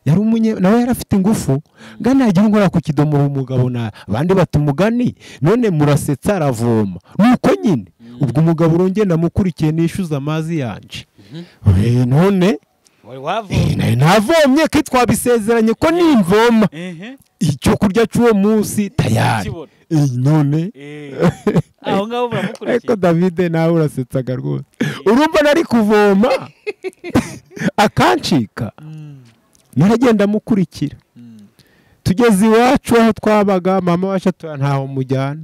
yari umunye nawe yari afite ingufu ngana hagira unkora ku kidomori umugabo na abandi bati umugani none murasetsa aravoma nuko nyine ubwo umugabo urongera namukurikiye nishyuza amazi yanje Eh, none wari eh, wavoma nari navomye ko twabisezeranye ko nimvoma Ehe, icyo kurya cy'uwo munsi tayari kibona. Eh, none Eh, aho ngaho ariko baramukurikiye davide nawe urasetsaga rwose urumva nari kuvoma akancika naragenda mukurikira tugeze iwacu aho twabaga mama wacu atuye ntaho mujyana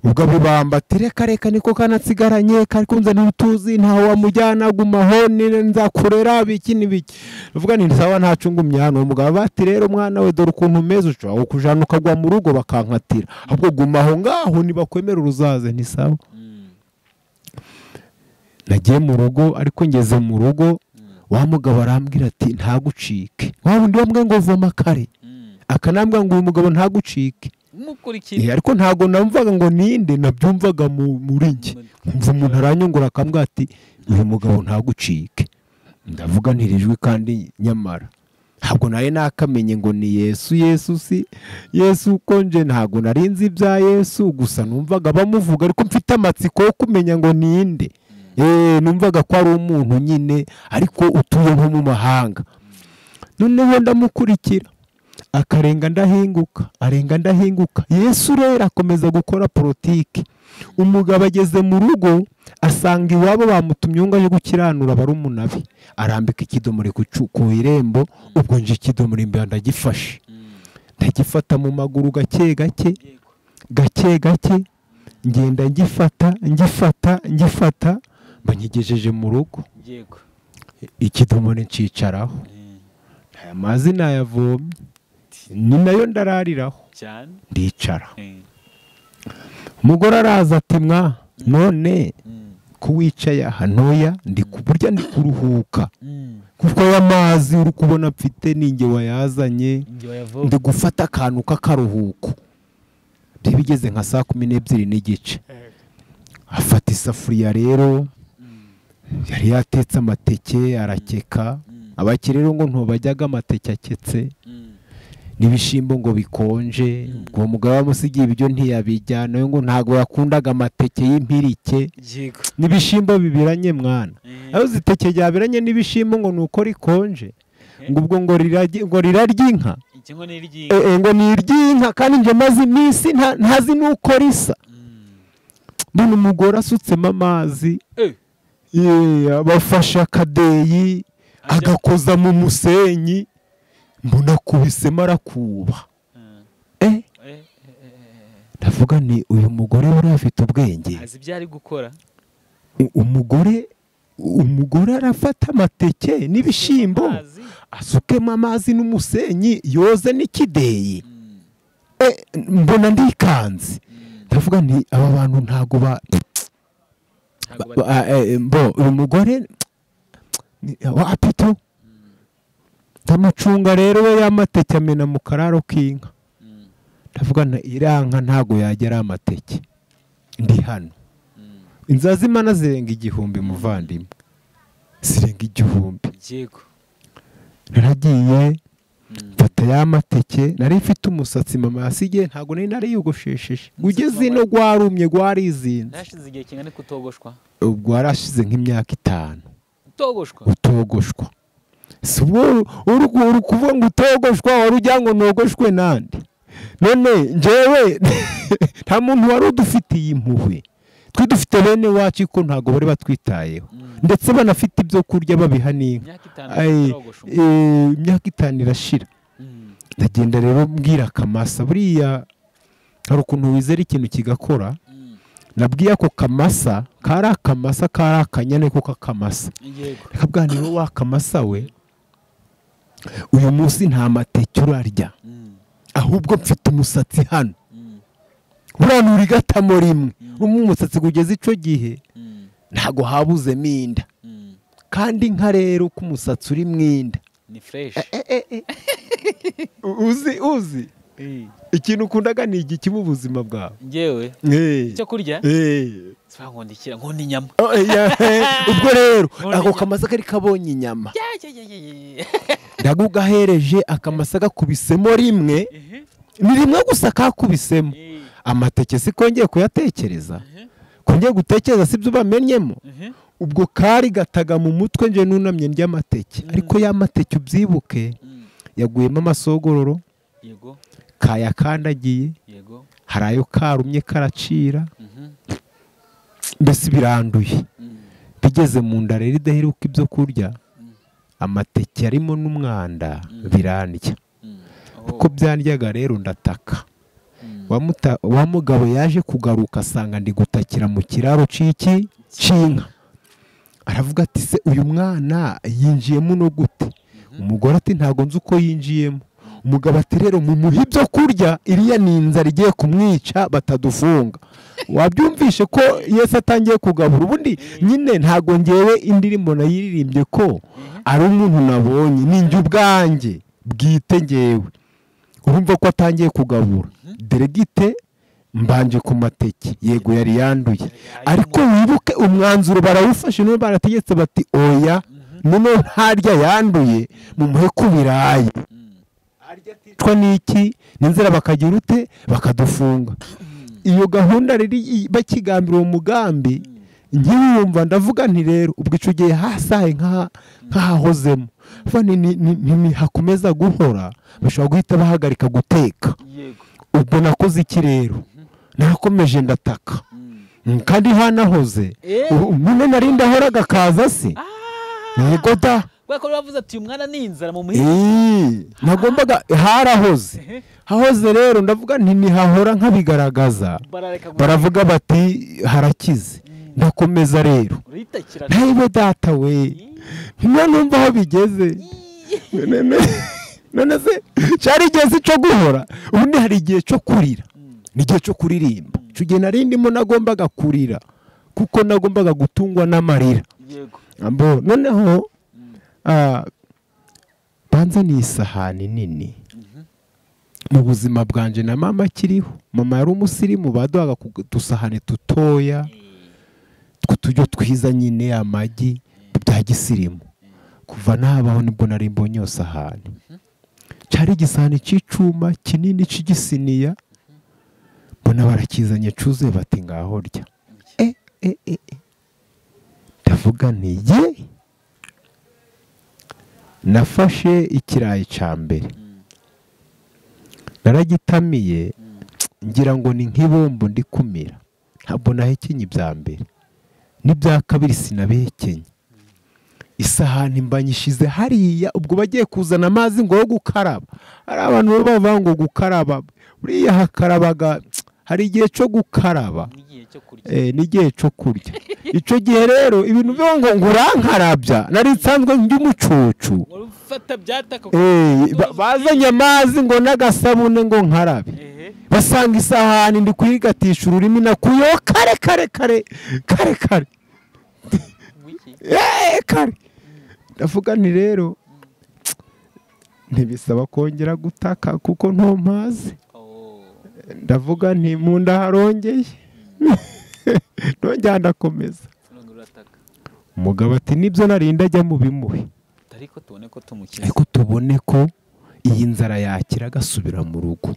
ubwo abubamba ati reka reka niko kanasigaranye kari kunze n'utuzi ntawe wamujyana gumaho nine nzakurera biki n'ibiki uvuga ni sawa ntacu ngumye hano umugabo bati rero mwana we dore ukuntu umeze ushobora kukujana ukagwa mu rugo bakankatira ahubwo gumaho ngaho ntibakwemera uruzaze ni sawa nagiye mu rugo ariko ngeze mu rugo wa mugabo arambwira ati ntagucike wa wundi wambwiye ngo voma kare akanambwira ngo uyu mugabo ntagucike umukurikira Eh, ariko ntabwo namvaga ngo ninde nabyumvaga mu- muri njye nkumva umuntu aranyungura akambwira ati uyu mugabo ntagucike ndavuga ntirijwi kandi nyamara ntabwo nari nakamenye ngo ni yesu yesu si yesu ukonje ntabwo nari nzi ibya yesu gusa numvaga bamuvuga ariko mfite amatsiko yo kumenya ngo ninde Eh, numvaga ko ari umuntu nyine ariko utuye nko mu mahanga noneho ndamukurikira akarenga ndahinguka arenga ndahinguka yesu rero akomeza gukora politiki umugabo ageze mu rugo asanga iwabo bamutumye ngo yo gukiranura barumuna be arambika ikidomore ku cu- ku irembo ubwo nje ikidomore imbere ndagifashe ndagifata mu maguru gake gake gake gake ngenda ngifata ngifata ngifata banyigejeje mu rugo yego ikidomore ncicaraho aya mazi nayavomye ni nayo ndarariraho cyane ndicara umugore araza ati mwa none ko wicaye aha ntoya ndi ku- burya ndi kuruhuka kuko aya mazi uri kubona mfite ni nge wayazanye ndi gufata akantu k'akaruhuko byari bigeze nka saa kumi n'ebyiri n'igice afata isafuriya rero yari yatetse amateke arakeka abakire rero ngo ntubajyaga amateke aketse n'ibishyimbo ngo bikonje uwo mugabo wamusigiye ibyo ntiyabijya nawe ngo ntabwo yakundaga amateke y'impirike yego n'ibishyimbo bibiranye mwana aho uzi iteke ryabiranye n'ibishyimbo ngo ni uko rikonje ngo ubwo ngo rirarye ngo rirarye inka ikingo ni Eh, iryinyo eh, ngo ni iry'inka kandi njye maze iminsi nta- ntazi n'uko risa mbona umugore asutsemo amazi Eh. Yeah, bafashe akadeyi Ajya- agakoza mu musenyi mbona akubisemo arakuba eh ndavuga ni uyu mugore wari afite ubwenge azi ibyo ari gukora U- umugore umugore arafata amateke n'ibishyimbo Amazi. asukemo amazi n'umusenyi yoze n'ikideyi Mm, Eh, mbona ndikanze ndavuga nti aba bantu ntabwo ba ntabwo ba- bari- ba- eh, eh, mbo uyu mugore ni- wa apito ndamucunga rero we y'amateke amena mu kararo k'inka Mm, ndavuga nti iriya nka ntabwo yagera amateke ndi hano mm. inzira z'imana zirenga igihumbi muvandimwe zirenga igihumbi yego naragiye Mm. mfata ya mateke nari mfite umusatsi mama yasigaye ntabwo nari nariyogoshesheje ugeze ino rwarumye rwarizinze ntashize igihe kingana ko utogoshwa ubwo warashize nk'imyaka itanu utogoshwa utogoshwa si ubwo uri ku- uri kuvuga ngo utogoshwa wari ugira ngo nogoshwe nande none njyewe nta muntu wari udufitiye impuhwe twe dufite bene wacu ariko ntabwo bari batwitayeho Mm. ndetse banafite ibyo kurya babiha n'inka imyaka itanu Ay, utarogosha umuntu. eh, imyaka itanu irashira Mm, ndagenda rero mbwira akamasa buriya hari ukuntu wizera ikintu kigakora mm. nabwiye ako kamasa kari akamasa kari akanyana ko kakamasa yego reka bwa niba wakamasa we uyu munsi nta mateke urarya Mm, ahubwo mfite umusatsi hano mm, buranura igatamo rimwe umwe umusatsi kugeza icyo gihe mm, ntabwo habuzemo inda mm. kandi nka rero ko umusatsi uri mu inda ni fresh U- uzi uzi Eh, ikintu ukundaga ni igiki mu buzima bwawe njyewe Eh. icyo kurya Eh. sibangondikira nkunda inyama Oh, yeah. ubwo rero Nkunda ako inyama. kamasa kari kabonye inyama Ya, ya, ya, ya, ya, ya. ndagugahereje akamasa gakubisemo rimwe Ehe, ni rimwe gusa kakubisemo eh, amateke si kongeye kuyatekereza ehe, kongeye gutekereza si byo bamenyemo ehe. ubwo kari gataga mu mutwe nje nunamye ndyamateke ariko ya mateke ubyibuke Mm, yaguyemo amasogororo yego kayakandagiye yego hari ayo karumye karacira Mhm, mbese biranduye mm, bigeze mu nda rero idaheruka ibyo kurya amateke arimo n'umwanda birandya uko byandyaga rero ndataka wa mugabo yaje kugaruka asanga ndi gutakira mu kiraro cy'iki cy'inka aravuga ati se uyu mwana yinjiyemo no gute umugore ati ntabwo nzi uko yinjiyemo umugabo ati rero mumuhe ibyo kurya iriya ni inzara igiye kumwica batadufunga wabyumvishe ko yesi atangiye kugabura ubundi nyine ntabwo ngewe indirimbo nayiririmbye ko ari umuntu nabonye ninjye ubwanjye bwite ngewe urumva ko atangiye kugabura deregite mbanje ku mateke yego yari yanduye ariko wibuke umwanzuro barawufashe niba barategetse bati oya noneho ntarya yanduye mumuhe ku birayi aticwa n'iki n'inzira bakagira ute bakadufunga iyo gahunda rero bakigambira uwo mugambi ngewe yumva ndavuga nti rero ubwo icyo gihe hasaye nk'ahahozemo ntihakomeza guhora bashobora guhita bahagarika guteka ubwo nakoze iki rero narakomeje ndataka kandi hanahoze nyine nari ndahora agakaza se yego da kubera ko bavuze ati uyu mwana ni inzara mu muhira nagombaga harahoze hahoze rero ndavuga nti ntihahora nk'abigaragaza barareka guhora baravuga bati harakize ndakomeza rero uritakirana ntayibe data we niyo numva aho bigeze None- none se cyari igihe si cyo guhora ubundi hari igihe cyo kurira ni igihe cyo kuririmba icyo gihe nari ndimo nagombaga kurira kuko nagombaga gutungwa n'amarira yego Abo, noneho ah, banza ni isahani nini mu buzima bwanje na mama akiriho mama yari umusirimu baduhaga ku- udusahane dutoya tw'uturyo twiza nyine amagi bya gisirimu kuva nabaho nibwo nari mbonye iyo sahani cyari igisahani cy'icuma kinini cy'igisiniya mbona barakizanye cyuzuye bati ngaho rya e e e e ndavuga nti ye nafashe ikirayi cya mbere naragitamiye ngira ngo ni nk'ibumbu ndi kumira ntabwo nahekenye ibya mbere n'ibya kabiri sinabihekenye isahani mba nyishyize hariya ubwo bagiye kuzana amazi ngo yo gukaraba hari abantu baba bavuga ngo gukaraba buriya hakarabaga hari igihe cyo gukaraba n'igihe cyo kurya Eh, n'igihe cyo kurya icyo gihe rero ibintu byo ngo ngo urankarabya nari nsanzwe ndi umucucu wari ufata byataka Eh, ba- bazanye amazi ngo n'agasabune ngo nkarabe ehe basanga isahani ndi kuyigatisha ururimi nakuyeho kare kare kare kare kare wiki Eh, kare ndavuga nti rero ntibisaba kongera gutaka kuko ntumpaze oh ndavuga nti mu nda harongeye nongera ndakomeza none urataka umugabo ati nibyo narinda ajya mu bimuhe ariko tubone ko tumukiza ariko tubone ko iyi nzara yakira agasubira mu rugo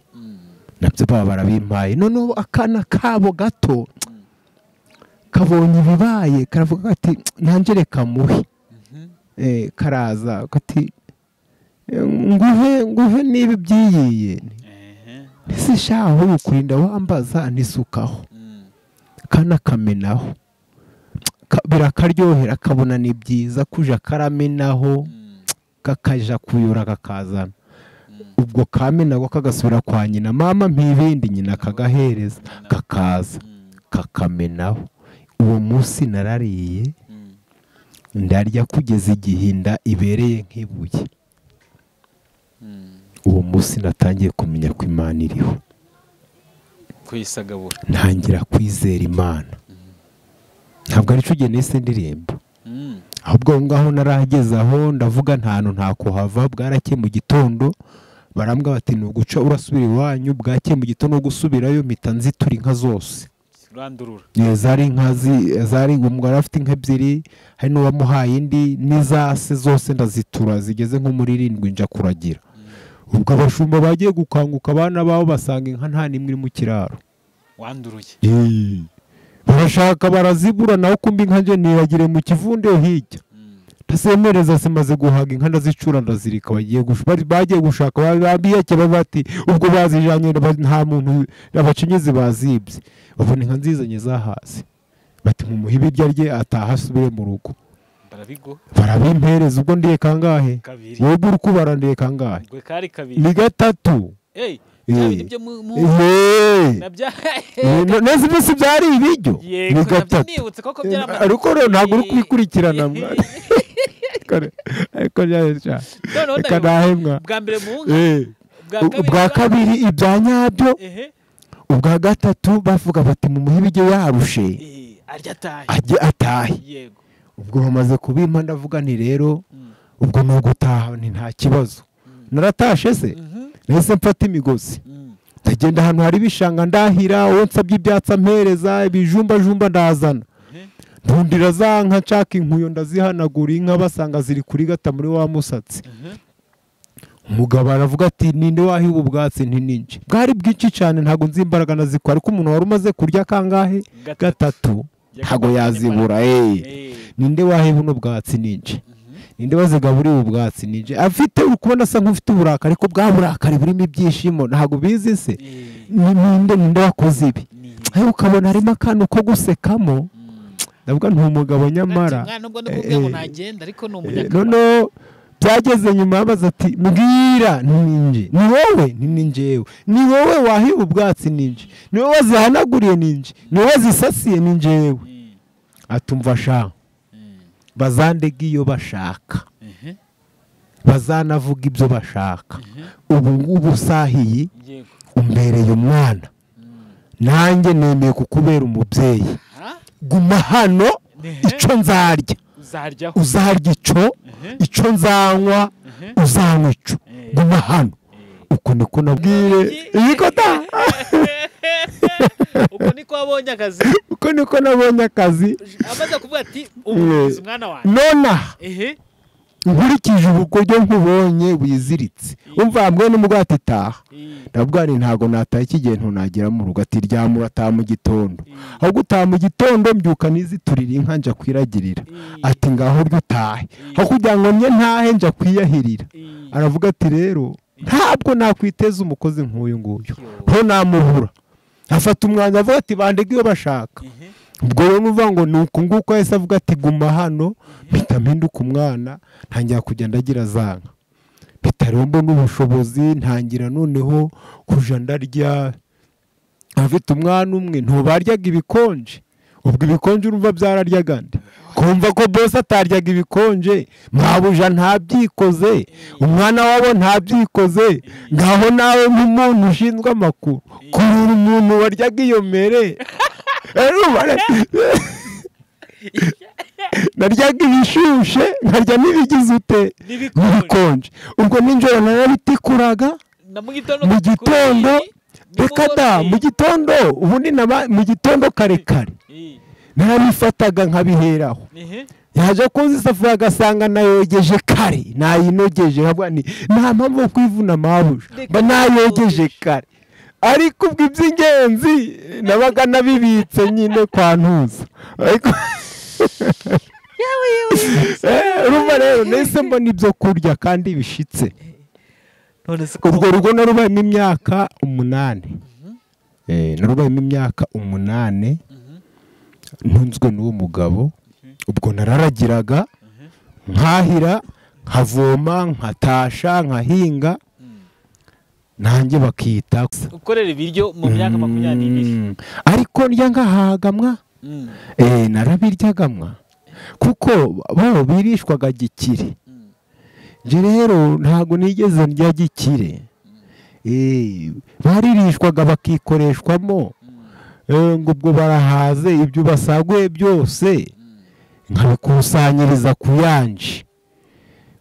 nabyo baba barabimpaye noneho akana kabo gato kabonye ibibaye karavuga kati nanjye reka muhe Eh, karaza kati "Eh, nguhe nguhe niba ibyiyiye ehe ese shaho ukurinda wambaza ntisukaho kana kamenaho Ka- birakaryohera akabona ni byiza kuja karamenaho kakaja kuyora kakazana ubwo kamenago kagasubira kwa nyina mama mpibindi nyina akagahereza kakaza kakamenaho uwo munsi narariye ndarya kugeza igihinda ibereye nk'ibuye uwo munsi natangiye kumenya ko imana iriho kwisagabura ntangira kwizera imana ntabwo ari cyo ugena ese ndirimbo Mm. ahubwo aho ngaho narahageze aho ndavuga nta hantu nta kuhava bwarakeye mu gitondo barambwa bati ni uguca urasubira iwanyu bwakeye mu gitondo no gusubirayo mpita nzitura inka zose urandurura Iyo zari inka zi- zari umugore afite inka ebyiri hari n'uwamuhaye indi n'izase zose ndazitura zigeze nko muri irindwi nja kuragira ubwo abashumba bagiye gukanguka abana babo basanga inka nta n'imwe iri mu kiraro wanduruye Eee. barashaka barazibura nawe kumbi inka nje nibagire mu kivundo hirya ndasemereza simaze guhaga inka ndazicura ndazirika bagiye gush- bari- bagiye gushaka ba- ba- biyake bavuga bati ubwo bazijanye nta muntu abacinyizi bazibye babona inka nzizanye zahaze bati mumuhe ibiryo arye ataha asubire mu rugo barabigo barabimpereza ubwo ndiye kangahe kabiri wowe uri kubara ndiye kangahe gwe kari kabiri ni gatatu hey Eh. nabyo byo mu mu Ehe. nabya Eh, no- neza iminsi byari ibiryo yego ni nabyo gatatu nibutse koko byaramaze ariko rero ntabwo uri kubikurikirana mwa- Eh. Kare- ariko ryari cyane noneho reka ndabibuka. nahembwa bwa mbere mu nka Eh, ubwa kabiri ibya nyabyo ehe ubwa gatatu bavuga bati mumuhe ibiryo yarushe eh, arya atahe ajye atahe yego ubwo bamaze kubimpa ndavuga nti rero Mm. ubwo ni ugutaha ni nta kibazo naratashe se Mhm. nahise mfata imigozi Mm. ndagenda ahantu hari ibishanga ndahira uwo nsabye ibyatsi ampereza ibijumbajumba ndazana Mhm. ndundira za nka nshaka inkuyo ndazihanagura inka basanga ziri kuri gata muri wa musatsi Mhm. umugabo aravuga ati ninde wahiwe ubwatsi ntininje bwari bwinshi cyane ntabwo nzi imbaraga nazikora ariko umuntu wari umaze kurya kangahe Gatatu. gatatu ntabwo yazibura eee Eh. ninde wahiwe buno bwatsi ninje Mhm. ninde wazigaburiye ubwatsi ninje afite uri kubona asa nk'ufite uburakari ko bwa burakari burimo ibyishimo ntabwo bizi se Eh. ni- ninde ninde wakoze ibi Ni- aho ukabona harimo akantu ko gusekamo Mm. ndavuga ni umugabo nyamara Ati, mwana, nubwo ndakubwira ngo Eh, ntagenda ariko ni Eh, umunyakamaro noneho byageze nyuma baza ati mbwira ni ninje ni wowe ni ninjewe ni wowe wahiba ubwatsi ninje ni wowe wazihanaguriye ninje ni wowe wazisasiye ninjewe Mm. atumva sha Mm. bazandega iyo bashaka Mhm. bazanavuga ibyo bashaka ubu ngubu usahiye Yego. umbereye umwana Mm. nanjye nemeye kukubera umubyeyi Ha? guma hano Ehe. icyo nzarya uzaryaho uzarya icyo Ehe. icyo nzanywa Ehe. uzanywa icyo Eh. guma hano uko niko nabwiye iyi kota uko niko wabonye akazi uko niko nabonye akazi amaze kuvuga ati ubuvuzi umwana wanjye nonaha ehe nkurikije ubu buryo nkubonye wiziritse umva hamwe n'umugati itaha Eh. ndavuga ni ntabwo nataha iki gihe ntunagera mu rugo ati ryama urataha mu gitondo Eh. ahubwo utaha mu gitondo mbyuka niziturira inka njya kwiragirira Eh. ati ngaho uryo utahe aho kugira ngo mye ntahe njya kwiyahirira Eh. aravuga ati rero ntabwo nakwiteza umukozi nk'uyu nguyu nto namubura afata umwanya avuga ati bandega iyo bashaka Ehe. ubwo rero nuvuga ngo ni uku nguku yahise avuga ati guma hano mpita mpinduka umwana ntangira kugenda agira za nka mpita rero mbona ubushobozi ntangira noneho kuja ndarya afite umwana umwe ntubaryaga ibikonje ubwo ibikonje urumva byararyaga nde kumva ko bose ataryaga ibikonje mwabuja ntabyikoze umwana wabo ntabyikoze ngaho nawe nk'umuntu ushinzwe amakuru kurura umuntu waryaga iyo mere Eh, urumva re- naryaga ibishushe nkarya n'ibigize ute N'ibikonje. n'ibikonje ubwo nijoro narabitikuraga na mu gitondo mu gitondo reka da mu gitondo ubundi naba- mu gitondo kare kare narabifataga nkabiheraho ehe yaje kuza isafuriya agasanga nayogeje kare nayinogeje nkavuga nti nta mpamvu yo kwivuna mabuja Reka mba nayogeje kare ariko ubwo iby'ingenzi nabaga nabibitse nyine kwa ntuza ariko Eh, urumva rero nahise mbona ibyo kurya kandi bishitse none se urwo rugo narubayemo imyaka umunani Eh, narubayemo imyaka umunani ntunzwe n'uwo mugabo ubwo nararagiraga nkahira nkavoma nkatasha nkahinga nanjye bakita ukorera ibiryo mu myaka makumyabiri n'ibiri Mm, ariko ndya ngahagamwa Mm. Eh, narabiryagamwa kuko bo birishwaga gikire Mm. nje rero ntabwo nigeze ndya gikire Eh, baririshwaga bakikoreshwamo Mm. Eh, ngo ubwo barahaze ibyo basaguye byose nkabikusanyiriza ku yanjye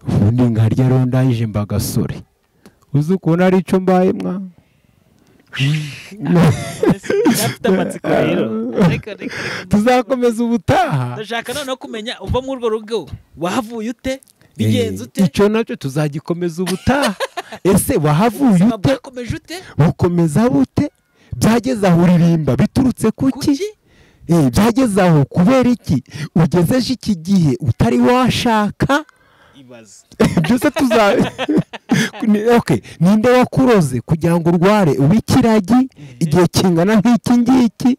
ubundi nkarya rero ndangije mba gasore uzi ukuntu ari cyo mbaye mwa None se byafite amatsiko rero reka reka reka tuzakomeza ubutaha ndashaka noneho kumenya uva muri urwo rugo wahavuye ute bigenze ute Eh, icyo nacyo tuzagikomeza ubutaha ese wahavuye ubuzima ute bwakomeje ute bukomeza bute byageze aho uririmba biturutse kuki kuki Eh, byageze aho kubera iki ugezeje iki gihe utari washaka ibaze byose tuza Ni- okay. ninde wakuroze kugira ngo urware uw'ikiragi igihe kingana nk'iki ngiki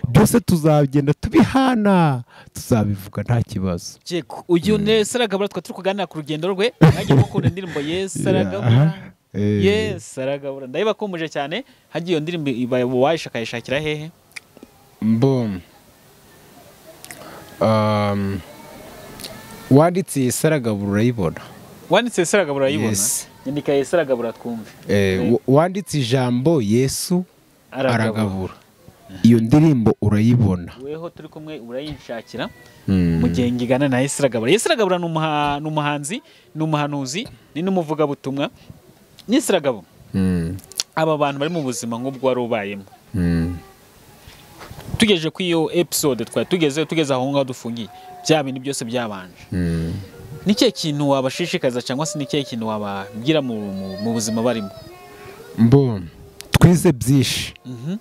byose tuzagenda tubihana tuzabivuga nta kibazo cyeko uyu nesaragabura twa turi kuganira ku rugendo rwe hagiye gukunda indirimbo Aha. yesaragabura Eh, yesaragabura ndaheba kumuje cyane hagiye iyo ndirimbo iba- wayishakayishakira hehe boom Um, wanditse iyi saragabura urayibona wanditse yesaragabura urayibona Yes. nyandika yesaragabura twumve Eh, Eh. wa- wanditse ijambo yesu aragabura aragabura iyo ndirimbo urayibona weho turi kumwe urayishakira Mm. mu gihe ngigana na yesiragabura yesiragabura ni umuha- ni umuhanzi ni umuhanuzi ni n'umuvugabutumwa yesiragabo Mm. aba bantu bari mu buzima nk'ubwo wari ubayemo Mm. tugejeje kuri iyo episode twari tugeze tugeze aho ngaho dufungiye bya bintu byose byabanje Mm. ni ikihe kintu wabashishikaza cyangwa se ni ikihe kintu wababwira mu, mu, mu buzima barimo mbo twize byinshi Mhm.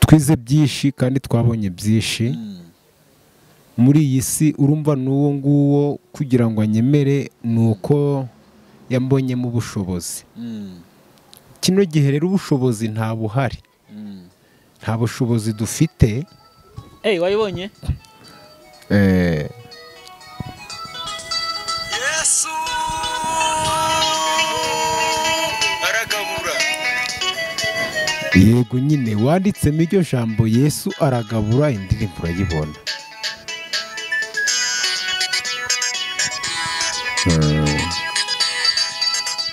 twize byinshi kandi twabonye byinshi Mm. muri iyi si urumva n'uwo nguwo kugira ngo anyemere ni uko yambonyemo ubushobozi Mm. kino gihe rero ubushobozi nta buhari Mm. nta bushobozi dufite Hey, wayibonye eh, yesu aragabura yego nyine wanditsemo iryo jambo yesu aragabura indirimbo urayibona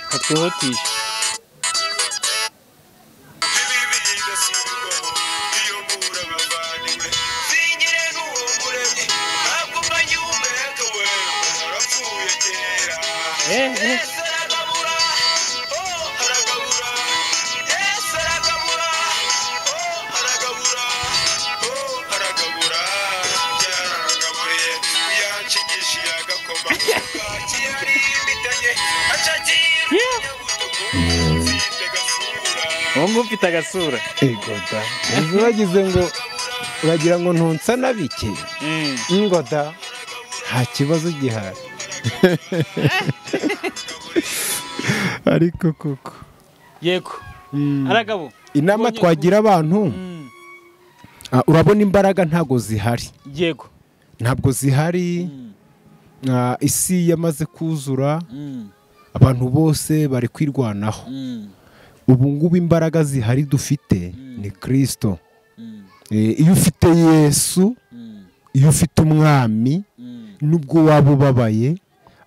hatwihutisha ibibi bigasubirwaho biyobora abavandimwe singire n'uwo muremyi ntabwo mbanyi umureke we narapfuye kera Eh, eh. yesu aragabura oh aragabura yesu aragabura oh aragabura oh aragabura yaragaburiye yanshigisha yagakoma bwaki yari imbitanye acagiye nyabutuku nzinde gasura uwo nguwo ufite agasura ego da uzi wagize ngo uragira ngo ntunsa na bike Mm. ingo da nta kibazo gihari ariko koko yego aragabo inama Ubonye- twagira abantu Mm. ah, urabona imbaraga ntabwo zihari yego ntabwo zihari Mm. ah, isi yamaze kuzura Mm. abantu bose bari kwirwanaho Mm. ubu ngubu imbaraga zihari dufite Mm. ni kirisito Mm. Eh, iyo ufite yesu Mm. iyo ufite umwami Mm. nubwo waba ubabaye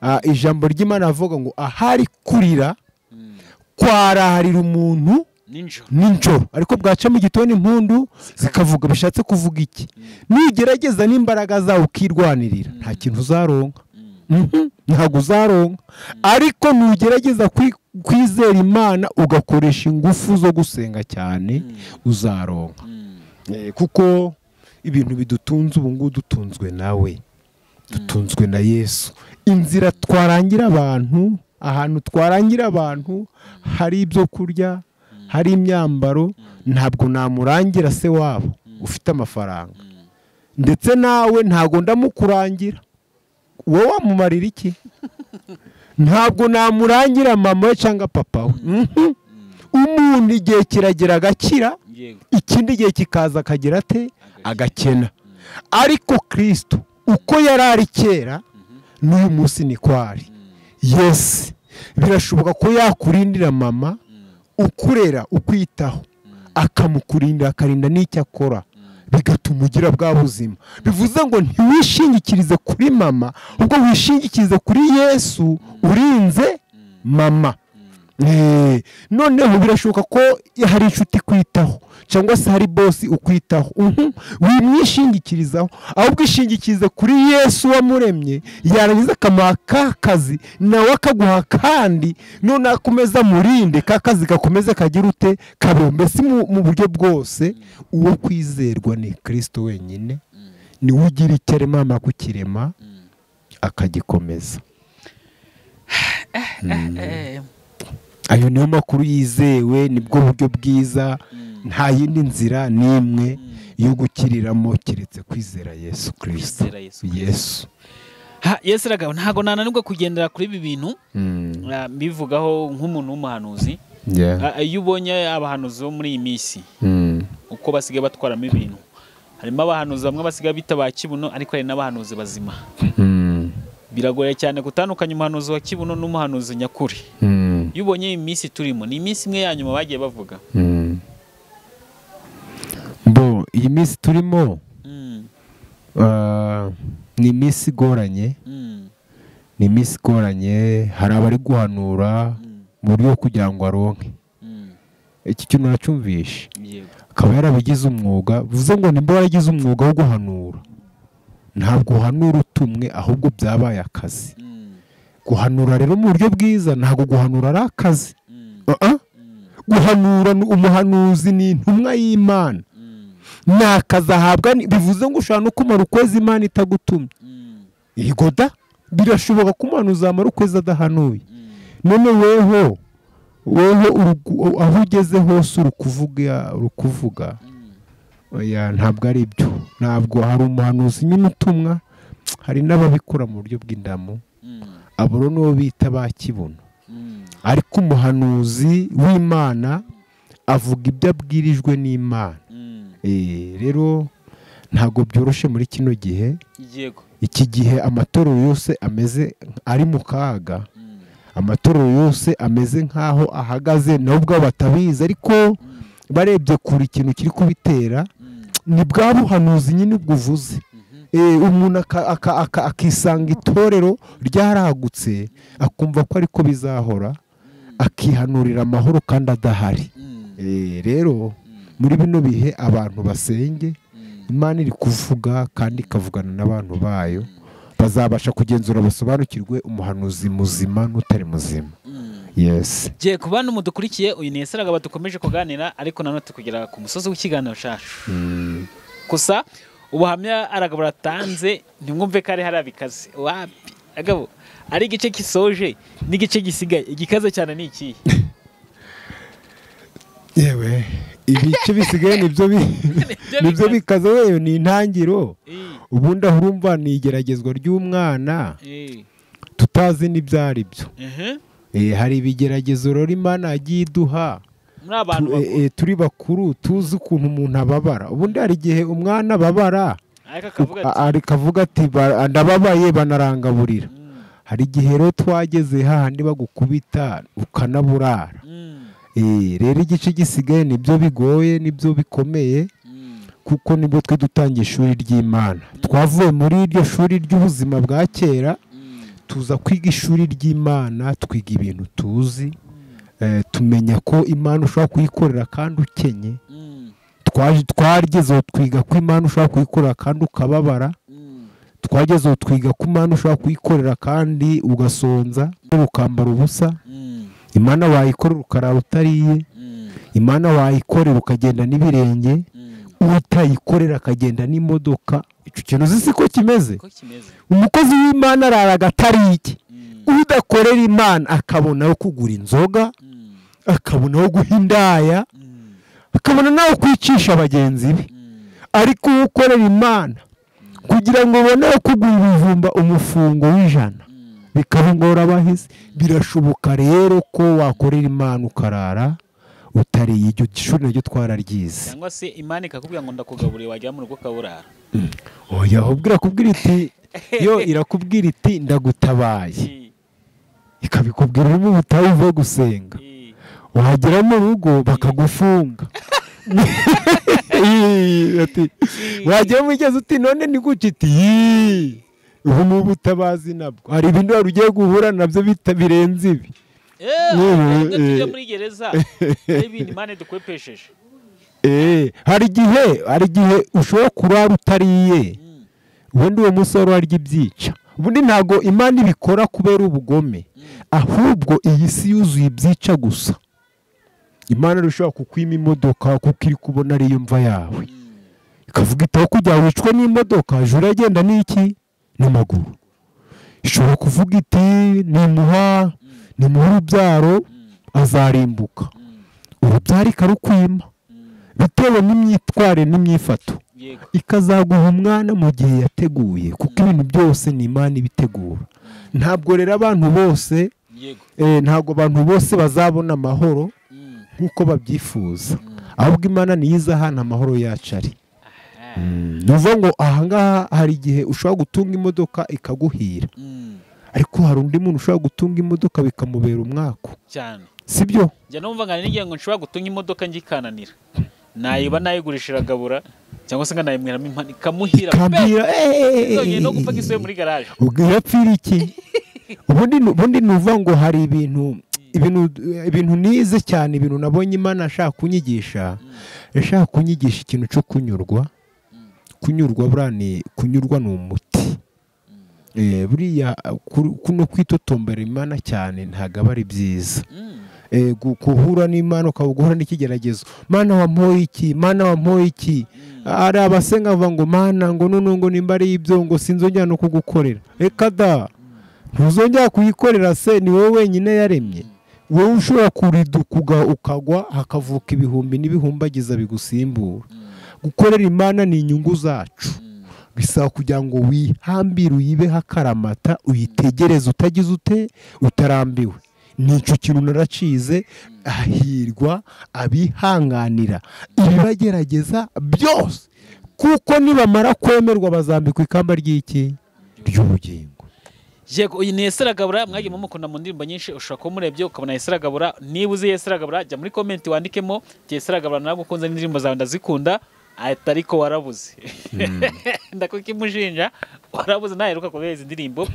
ah, ijambo ry'imana avuga ngo ahari kurira Mm. kwaraharira umuntu ninjoro nijoro ariko bwaca mu gitondo impundu zikavuga bishatse kuvuga iki nugerageza n'imbaraga zawe ukirwanirira nta kintu uzaronka Mm. Mhm, ntabwo uzaronka ariko nugerageza kwi- kwizera imana ugakoresha ingufu zo gusenga cyane uzaronka Mm. Eh, kuko ibintu bidutunze ubu ngubu dutunzwe nawe dutunzwe na yesu inzira twarangira abantu ahantu twarangira abantu hari ibyo kurya hari imyambaro ntabwo namurangira se wabo ufite amafaranga ndetse nawe ntabwo ndamukurangira wowe wamumarira iki ntabwo namurangira mama we cyangwa papa we Mhm. umuntu igihe kiragera agakira yego ikindi gihe kikaza akagira ate agakena ariko kirisito uko yari ari kera n'uyu munsi ni kwari yesi birashoboka ko yakurindira mama ukurera ukwitaho akamukurindira akarinda n'icyo akora bigatuma ugira bwa buzima bivuze ngo ntiwishingikirize kuri mama ubwo wishingikirize kuri yesu urinze mama Eh, noneho birashoboka ko hari inshuti ikwitaho cyangwa se hari bosi ukwitaho uhu, wimwishingikirizaho ahubwo ishingikirize kuri yesu wamuremye yarangiza akamuha ka kazi nawe akaguha kandi noneho akomeza amurinde ka kazi gakomeze kagire ute kabeho mbese mu mu buryo bwose uwo kwizerwa ni kirisito wenyine niwe ugira icyo arema yamara kukirema akagikomeza Eh, ayo niyo makuru yizewe nibwo buryo bwiza nta yindi nzira n'imwe yo gukiriramo keretse kwizera yesu kirisito Kwizera Yesu Kristo. yesu Ha, yesu aragabo ntabwo nananirwa kugendera kuri ibi bintu Mm. ah, mbivugaho nk'umuntu w'umuhanuzi Yeah. Ah, iyo ubonye abahanuzi bo muri iyi minsi Mm. uko basigaye batwaramo ibintu harimo abahanuzi bamwe basigaye bita ba kibuno ariko hari n'abahanuzi bazima Mm. biragoye cyane gutandukanya umuhanuzi wa kibuno n'umuhanuzi nyakuri Mm. iyo ubonye iyi minsi turimo ni iminsi imwe ya nyuma bagiye bavuga Mm. Bo iyi minsi turimo Mm, ah, ni iminsi igoranye mm, ni iminsi igoranye hari abari guhanura mm, mu buryo bwo kugira ngo aronke mm. iki kintu uracyumvishe yego akaba yarabigize umwuga bivuze ngo nimba waragize umwuga wo guhanura ntabwo uhanura utumwe ahubwo byabaye akazi Mm, guhanura rero mu buryo bwiza ntabwo guhanura ari akazi mm, Uh-uh. mm, guhanura ni umuhanuzi ni intumwa y'imana mm, ni akazi ahabwa ni- bivuze ngo ushobora no kumara ukwezi imana itagutumye mm, igoda birashoboka ko umwana uzamara ukwezi adahanuye mm. none weho weho urugu- aho ugeze hose urukuvuga urukuvuga oya ntabwo ari byo ntabwo hari umuhanuzi nyine utumwa hari n'ababikora mu buryo bw'indamu Mm, aburo nibo bita ba kibuno mm, ariko umuhanuzi w'imana avuga ibyo abwirijwe n'imana mm. Eh, rero ntabwo byoroshye muri kino gihe yego iki gihe amatorero yose ameze ari mu kaga Mm, amatorero yose ameze nk'aho ahagaze nabo ubwabo batabizi ariko barebye kure ikintu kiri kubitera mm, ni bwa buhanuzi nyine ubwo uvuze mhm, Eh, umuntu aka- aka- aka- akisanga itorero ryaragutse akumva ko ariko bizahora akihanurira amahoro kandi adahari mm, Eh, rero muri bino bihe abantu basenge mm, imana iri kuvuga kandi ikavugana n'abantu bayo bazabasha kugenzura basobanukirwe umuhanuzi muzima n'utari muzima mm. yesi gihe ku bantu mudukurikiye uyu ni esaragaba dukomeje kuganira ariko nanone turi kugera ku musozi w'ikiganiro cyacu gusa ubuhamya aragabura atanze ntimwumve ko ari hariya bikaze wapi agabo ari igice gisoje n'igice gisigaye igikaze cyane ni ikihe yewe ibice bisigaye nibyo bi- Nibyo nibyo bikaze. bikaze wewe ni intangiriro Eh, ubundi aho urumva ni igeragezwa ry'umwana eh, tutazi n'ibyo ari byo ehe. Eh, hari ibigeragezo rero imana yagiye iduha muri abantu Tu- eh, bakuru eh, turi bakuru tuzi ukuntu umuntu ababara ubundi hari igihe umwana ababara ariko akavuga a- ati ari kavuga ati "Ba- ndababaye banarangaburira "Mm, hari igihe rero twageze hahandi bagukubita ukanaburara mm, Eh, rero igice gisigaye nibyo bigoye nibyo bikomeye mm, kuko nibwo twe dutangiye ishuri ry'imana twavuye muri iryo shuri ry'ubuzima bwa kera mm, tuza kwiga ishuri ry'imana twiga ibintu tuzi eh, tumenya ko imana ushobora kuyikorera kandi ukenye mm, Twaje- twagezeho twiga ko imana ushobora kuyikorera kandi ukababara mm, twagezeho twiga ko imana ushobora kuyikorera kandi ugasonza ukambara ubusa mm, imana wayikorera ukarara utariye mm, imana wayikorera ukagenda n'ibirenge mm." utayikorera akagenda n'imodoka icyo kintu uzi si ko kimeze uko kimeze umukozi w'imana arara agatarike Mm, udakorera imana akabona aho kugura inzoga mm, akabona aho guha indaya mm, akabona n'aho kwicisha bagenzi be mm, ariko uwo ukorera imana kugira ngo ubone aho kugura ibijumba umufungo w'ijana mm, bikaba ingorabahizi birashoboka rero ko wakorera imana ukarara utariye iryo shuri naryo twararyize cyangwa se imana ikakubwira ngo ndakugaburiye wagera mu rugo ukaburara oya ubwo irakubwira iti yo irakubwira iti ndagutabaye Eh, ikabikubwira uri mu butayu uvuye gusenga eh, wagera mu rugo bakagufunga Ii, ati, wagera mu igezi uti none ni guca iti "Yii, ubu ni ubutabazi nabwo hari ibindi wari ugiye guhura nabyo bita birenze ibi eh, Yewe, ubwo tujya eh. muri gereza ari ibintu imana idukwepesheje Eh, hari igihe hari igihe ushobora kurara utariye Mm, ubundi uwo munsi wari warya ibyica ubundi ntabwo imana ibikora kubera ubugome mm, ahubwo iyi si yuzuye ibyica gusa imana irashobora kukwima imodoka kuko iri kubona ari yo mva yawe mm, ikavuga iti aho kujya wicwe n'imodoka juru agenda n'iki n'amaguru ishobora kuvuga iti nimuha nimuha urubyaro azarimbuka mm, urubyaro ikarukwima mm, bitewe n'imyitwarire n'imyifato yego ikazaguha umwana mu gihe yateguye kuko ibintu byose ni imana ibitegura ntabwo rero abantu bose yego eh, ntabwo abantu bose bazabona amahoro Mm, nk'uko babyifuza ahubwo imana niyo iza ahantu amahoro yacu ari aha, Mm, ni ukuvuga ngo ahangaha hari igihe ushobora gutunga imodoka ikaguhira mm, ariko hari undi muntu ushobora gutunga imodoka bikamubera umwaku cyane sibyo njya numva nganira n'igihe ngo nshobora gutunga imodoka ngikananira nayiba nayigurisha iragabura cyangwa se nkanayimweramo impano ikamuhira kambira zongeye no gupfa gisubiye muri garaje irapfira iki ubundi ni- ubundi ni uvuga ngo hari ibintu ibintu ibintu nize cyane ibintu nabonye imana ashaka kunyigisha yashaka kunyigisha ikintu cyo kunyurwa kunyurwa buriya ni kunyurwa ni umuti Eh, buriya kuri- kuno kwitotombera imana cyane ntabwo aba ari byiza Mm, Eh, gu- guhura n'imana ukaba guhura n'ikigeragezo mana wampoye iki mana wampoye iki hari abasenga bavuga ngo mana ngo none ngo nimba ari ibyo ngo sinzongera no kugukorera reka da ntuzongera kuyikorera se ni wowe wenyine yaremye wowe ushobora kuridukuga ukagwa hakavuka ibihumbi n'ibihumbagiza bigusimbura gukorera imana ni inyungu zacu bisaba kugira ngo wihambire uyibeho akaramata uyitegereze utagize ute utarambiwe nicyo kintu naracize hahirwa abihanganira ibibagerageza byose kuko nibamara kwemerwa bazambikwa ikamba ry'iki ry'ubugingo yego uyu ni Yesu aragabura mwagiye mumukunda mu ndirimbo nyinshi ushobora kuba umurebye ukabona Yesu aragabura niba uzi Yesu aragabura jya muri komenti wandikemo jya Yesu aragabura nawe ukunze n'indirimbo zawe ndazikunda atariko warabuze ndakukimushinja warabuze ntaheruka kubera izi ndirimbo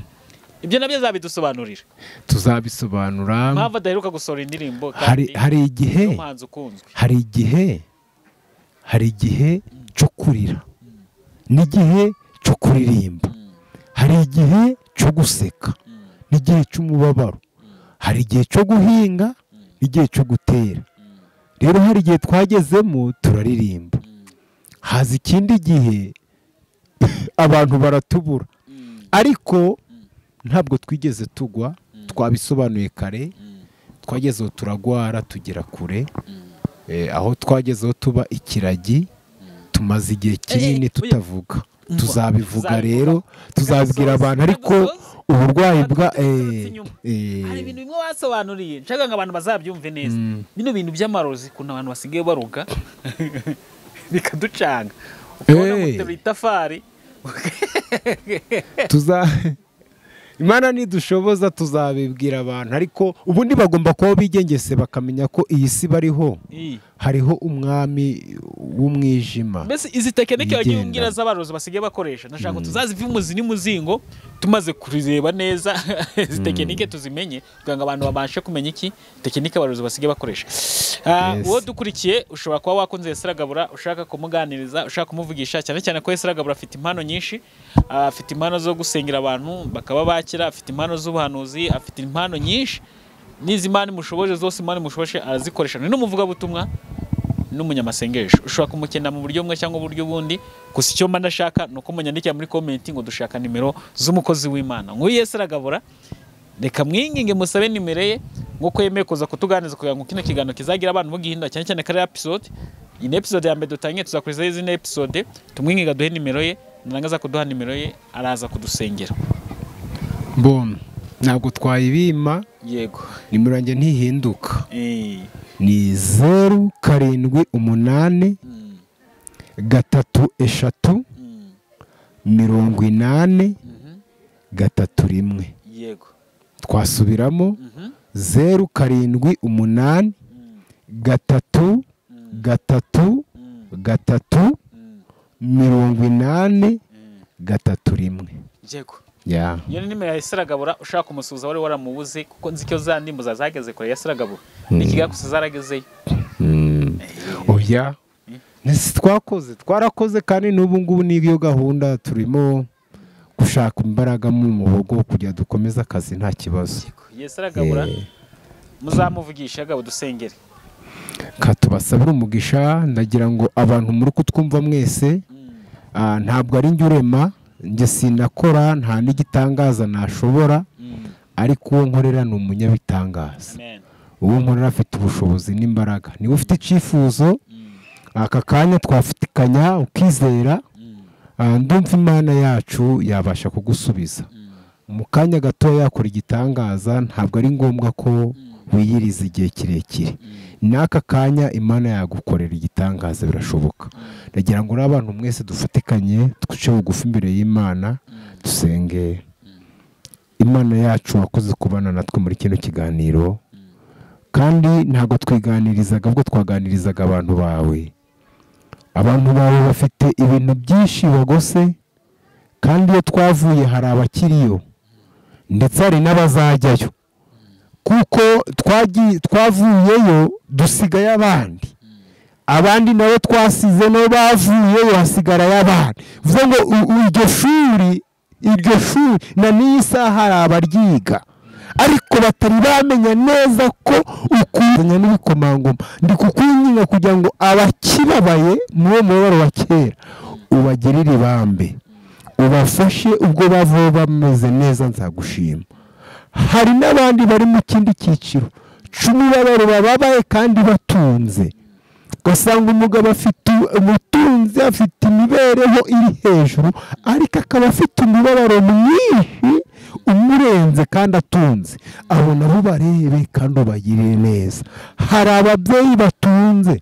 ibyo nabyo zabidusobanurira tuzabisobanura mpamvu adaheruka gusohora indirimbo hari kandi hari igihe n'umuhanzi ukunzwe hari igihe hari igihe cyo kurira n'igihe cyo kuririmba hari igihe cyo guseka n'igihe cy'umubabaro hari igihe cyo guhinga n'igihe cyo gutera rero hari igihe twagezemo turaririmba haza ikindi gihe abantu baratubura ariko ntabwo twigeze tugwa twabisobanuye kare twagezeho turagwara tugera kure Eh, aho twagezeho tuba ikiragi tumaze igihe kinini eh, tutavuga tuzabivuga tuzabivuga. rero tuzabwira Tugasoza. abantu ariko Tugasoza. uburwayi bwa Tugasoza eh, inyuma. eh, hari ibintu bimwe basobanuriye nshaka ngo abantu bazabyumve neza bino bintu by'amarozi ukuntu abantu basigaye baruga bikaducanga ukabona Eh. guterura itafari tuza imana nidushoboza tuzabibwira abantu ariko ubundi bagomba kuba bigengese bakamenya ko iyi si bariho Iyi. hariho umwami w'umwijima mbese izi tekinike wagiye Yigenda. umbwira z'abarozi basigaye bakoresha ndashaka ngo tuzazive umuzi n'umuzingo tumaze kureba neza izi tekinike tuzimenye kugira ngo abantu babashe kumenya iki tekinike abarozi basigaye bakoresha Ah, Yes. uwo dukurikiye ushobora kuba wakunze Yesu aragabura ushaka kumuganiriza ushaka kumuvugisha cyane cyane ko Yesu aragabura afite impano nyinshi Ah, afite impano zo gusengera abantu bakaba bakira afite impano z'ubuhanuzi afite impano nyinshi n'izi mani mushoboje zose imani mushoboje arazikoresha ni n'umuvugabutumwa n'umunyamasengesho ushobora kumukenda mu buryo bumwe cyangwa uburyo bundi gusa icyo mba ndashaka ni uko munyandikira muri komenti ngo dushaka nimero z'umukozi w'imana nk'uyu Yesu aragabura reka mwinginge musabe nimero ye nk'uko yemeye kuza kutuganiriza kugira ngo kino kiganiro kizagira abantu bo gihinda cyane cyane kariya episode iyi ni episode ya mbere dutangiye tuzakurizaho izindi episode tumwinginge aduhe nimero ye narangaza kuduha nimero ye araza kudusengera bom ntabwo twayibima yego nimero yanjye ntihinduka Eh, ni zeru karindwi umunani mm, gatatu eshatu mm, mirongo inani mhm, gatatu rimwe yego twasubiramo mhm, zeru karindwi umunani mm, gatatu mm, gatatu mm, gatatu mm, mirongo inani mm. gatatu rimwe yego ya iyo ni nimero ya Isiragabura ushaka kumusuhuza wari waramubuze kuko nzi ko za ndimbo za- zageze kure ya Isiragabura ni ikiga gusa zaragezeyo Mm. oya Ntese twakoze twarakoze kandi n'ubu ngubu n'iyo gahunda turimo gushaka imbaraga mu muhogo kugira dukomeze akazi nta kibazo iyo Isiragabura Eh. muzamuvugisha gabo dusengere ka tubasabire umugisha ndagira ngo abantu muri kutwumva mwese Mm, ah, ntabwo ari njye urema njye sinakora nta n'igitangaza nashobora mm, ariko uwo nkorera ni umunyabitangaza amen uwo nkorera afite ubushobozi n'imbaraga niba ufite icyifuzo aka kanya twafatikanya ukizera ah, ndumva imana yacu yabasha kugusubiza mu kanya gatoya yakora igitangaza ntabwo ari ngombwa ko wiyiriza igihe kirekire n'aka kanya imana yagukorera igitangaza birashoboka ndagira ngo n'abantu mwese dufatikanye twice bugufi imbere y'imana dusenge imana yacu wakoze kubana natwe muri kino kiganiro kandi ntabwo twiganirizaga ubwo twaganirizaga abantu bawe abantu bawe bafite ibintu byinshi bagose kandi iyo twavuye hari abakiriyo ndetse hari n'abazajyayo kuko twagiye- twavuyeyo dusigaye abandi abandi nabo twasize nabo bavuyeyo hasigarayo abandi bivuze ngo u- u- iryo shuri iryo shuri na n'iyi saha hari abaryiga ariko batari bamenya neza ko ukuzanya n'ibikomangoma ndi kukwinginga kugira ngo abakibabaye n'uwo mubabaro wa kera ubagirire ibambe ubafashe ubwo bavaho bameze neza nzagushima hari n'abandi bari mu kindi cyiciro cy'umubabaro bababaye kandi batunze ugasanga umugabo afite umutunzi afite imibereho iri hejuru ariko akaba afite umubabaro mwinshi umurenze kandi atunze abo nabo barebe kandi ubagirire neza hari ababyeyi batunze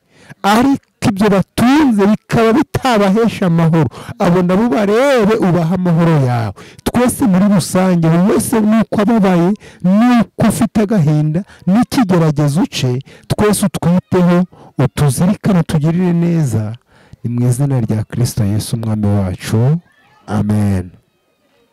ariko ibyo batunze bikaba bitabahesha amahoro abo nabo barebe ubaha amahoro yawe twese muri rusange buri wese nuko ababaye nuko afite agahinda n'ikigeragezo uce twese utwiteho utuzirikane tugirire neza ni mu izina rya kirisito yesu umwami wacu amen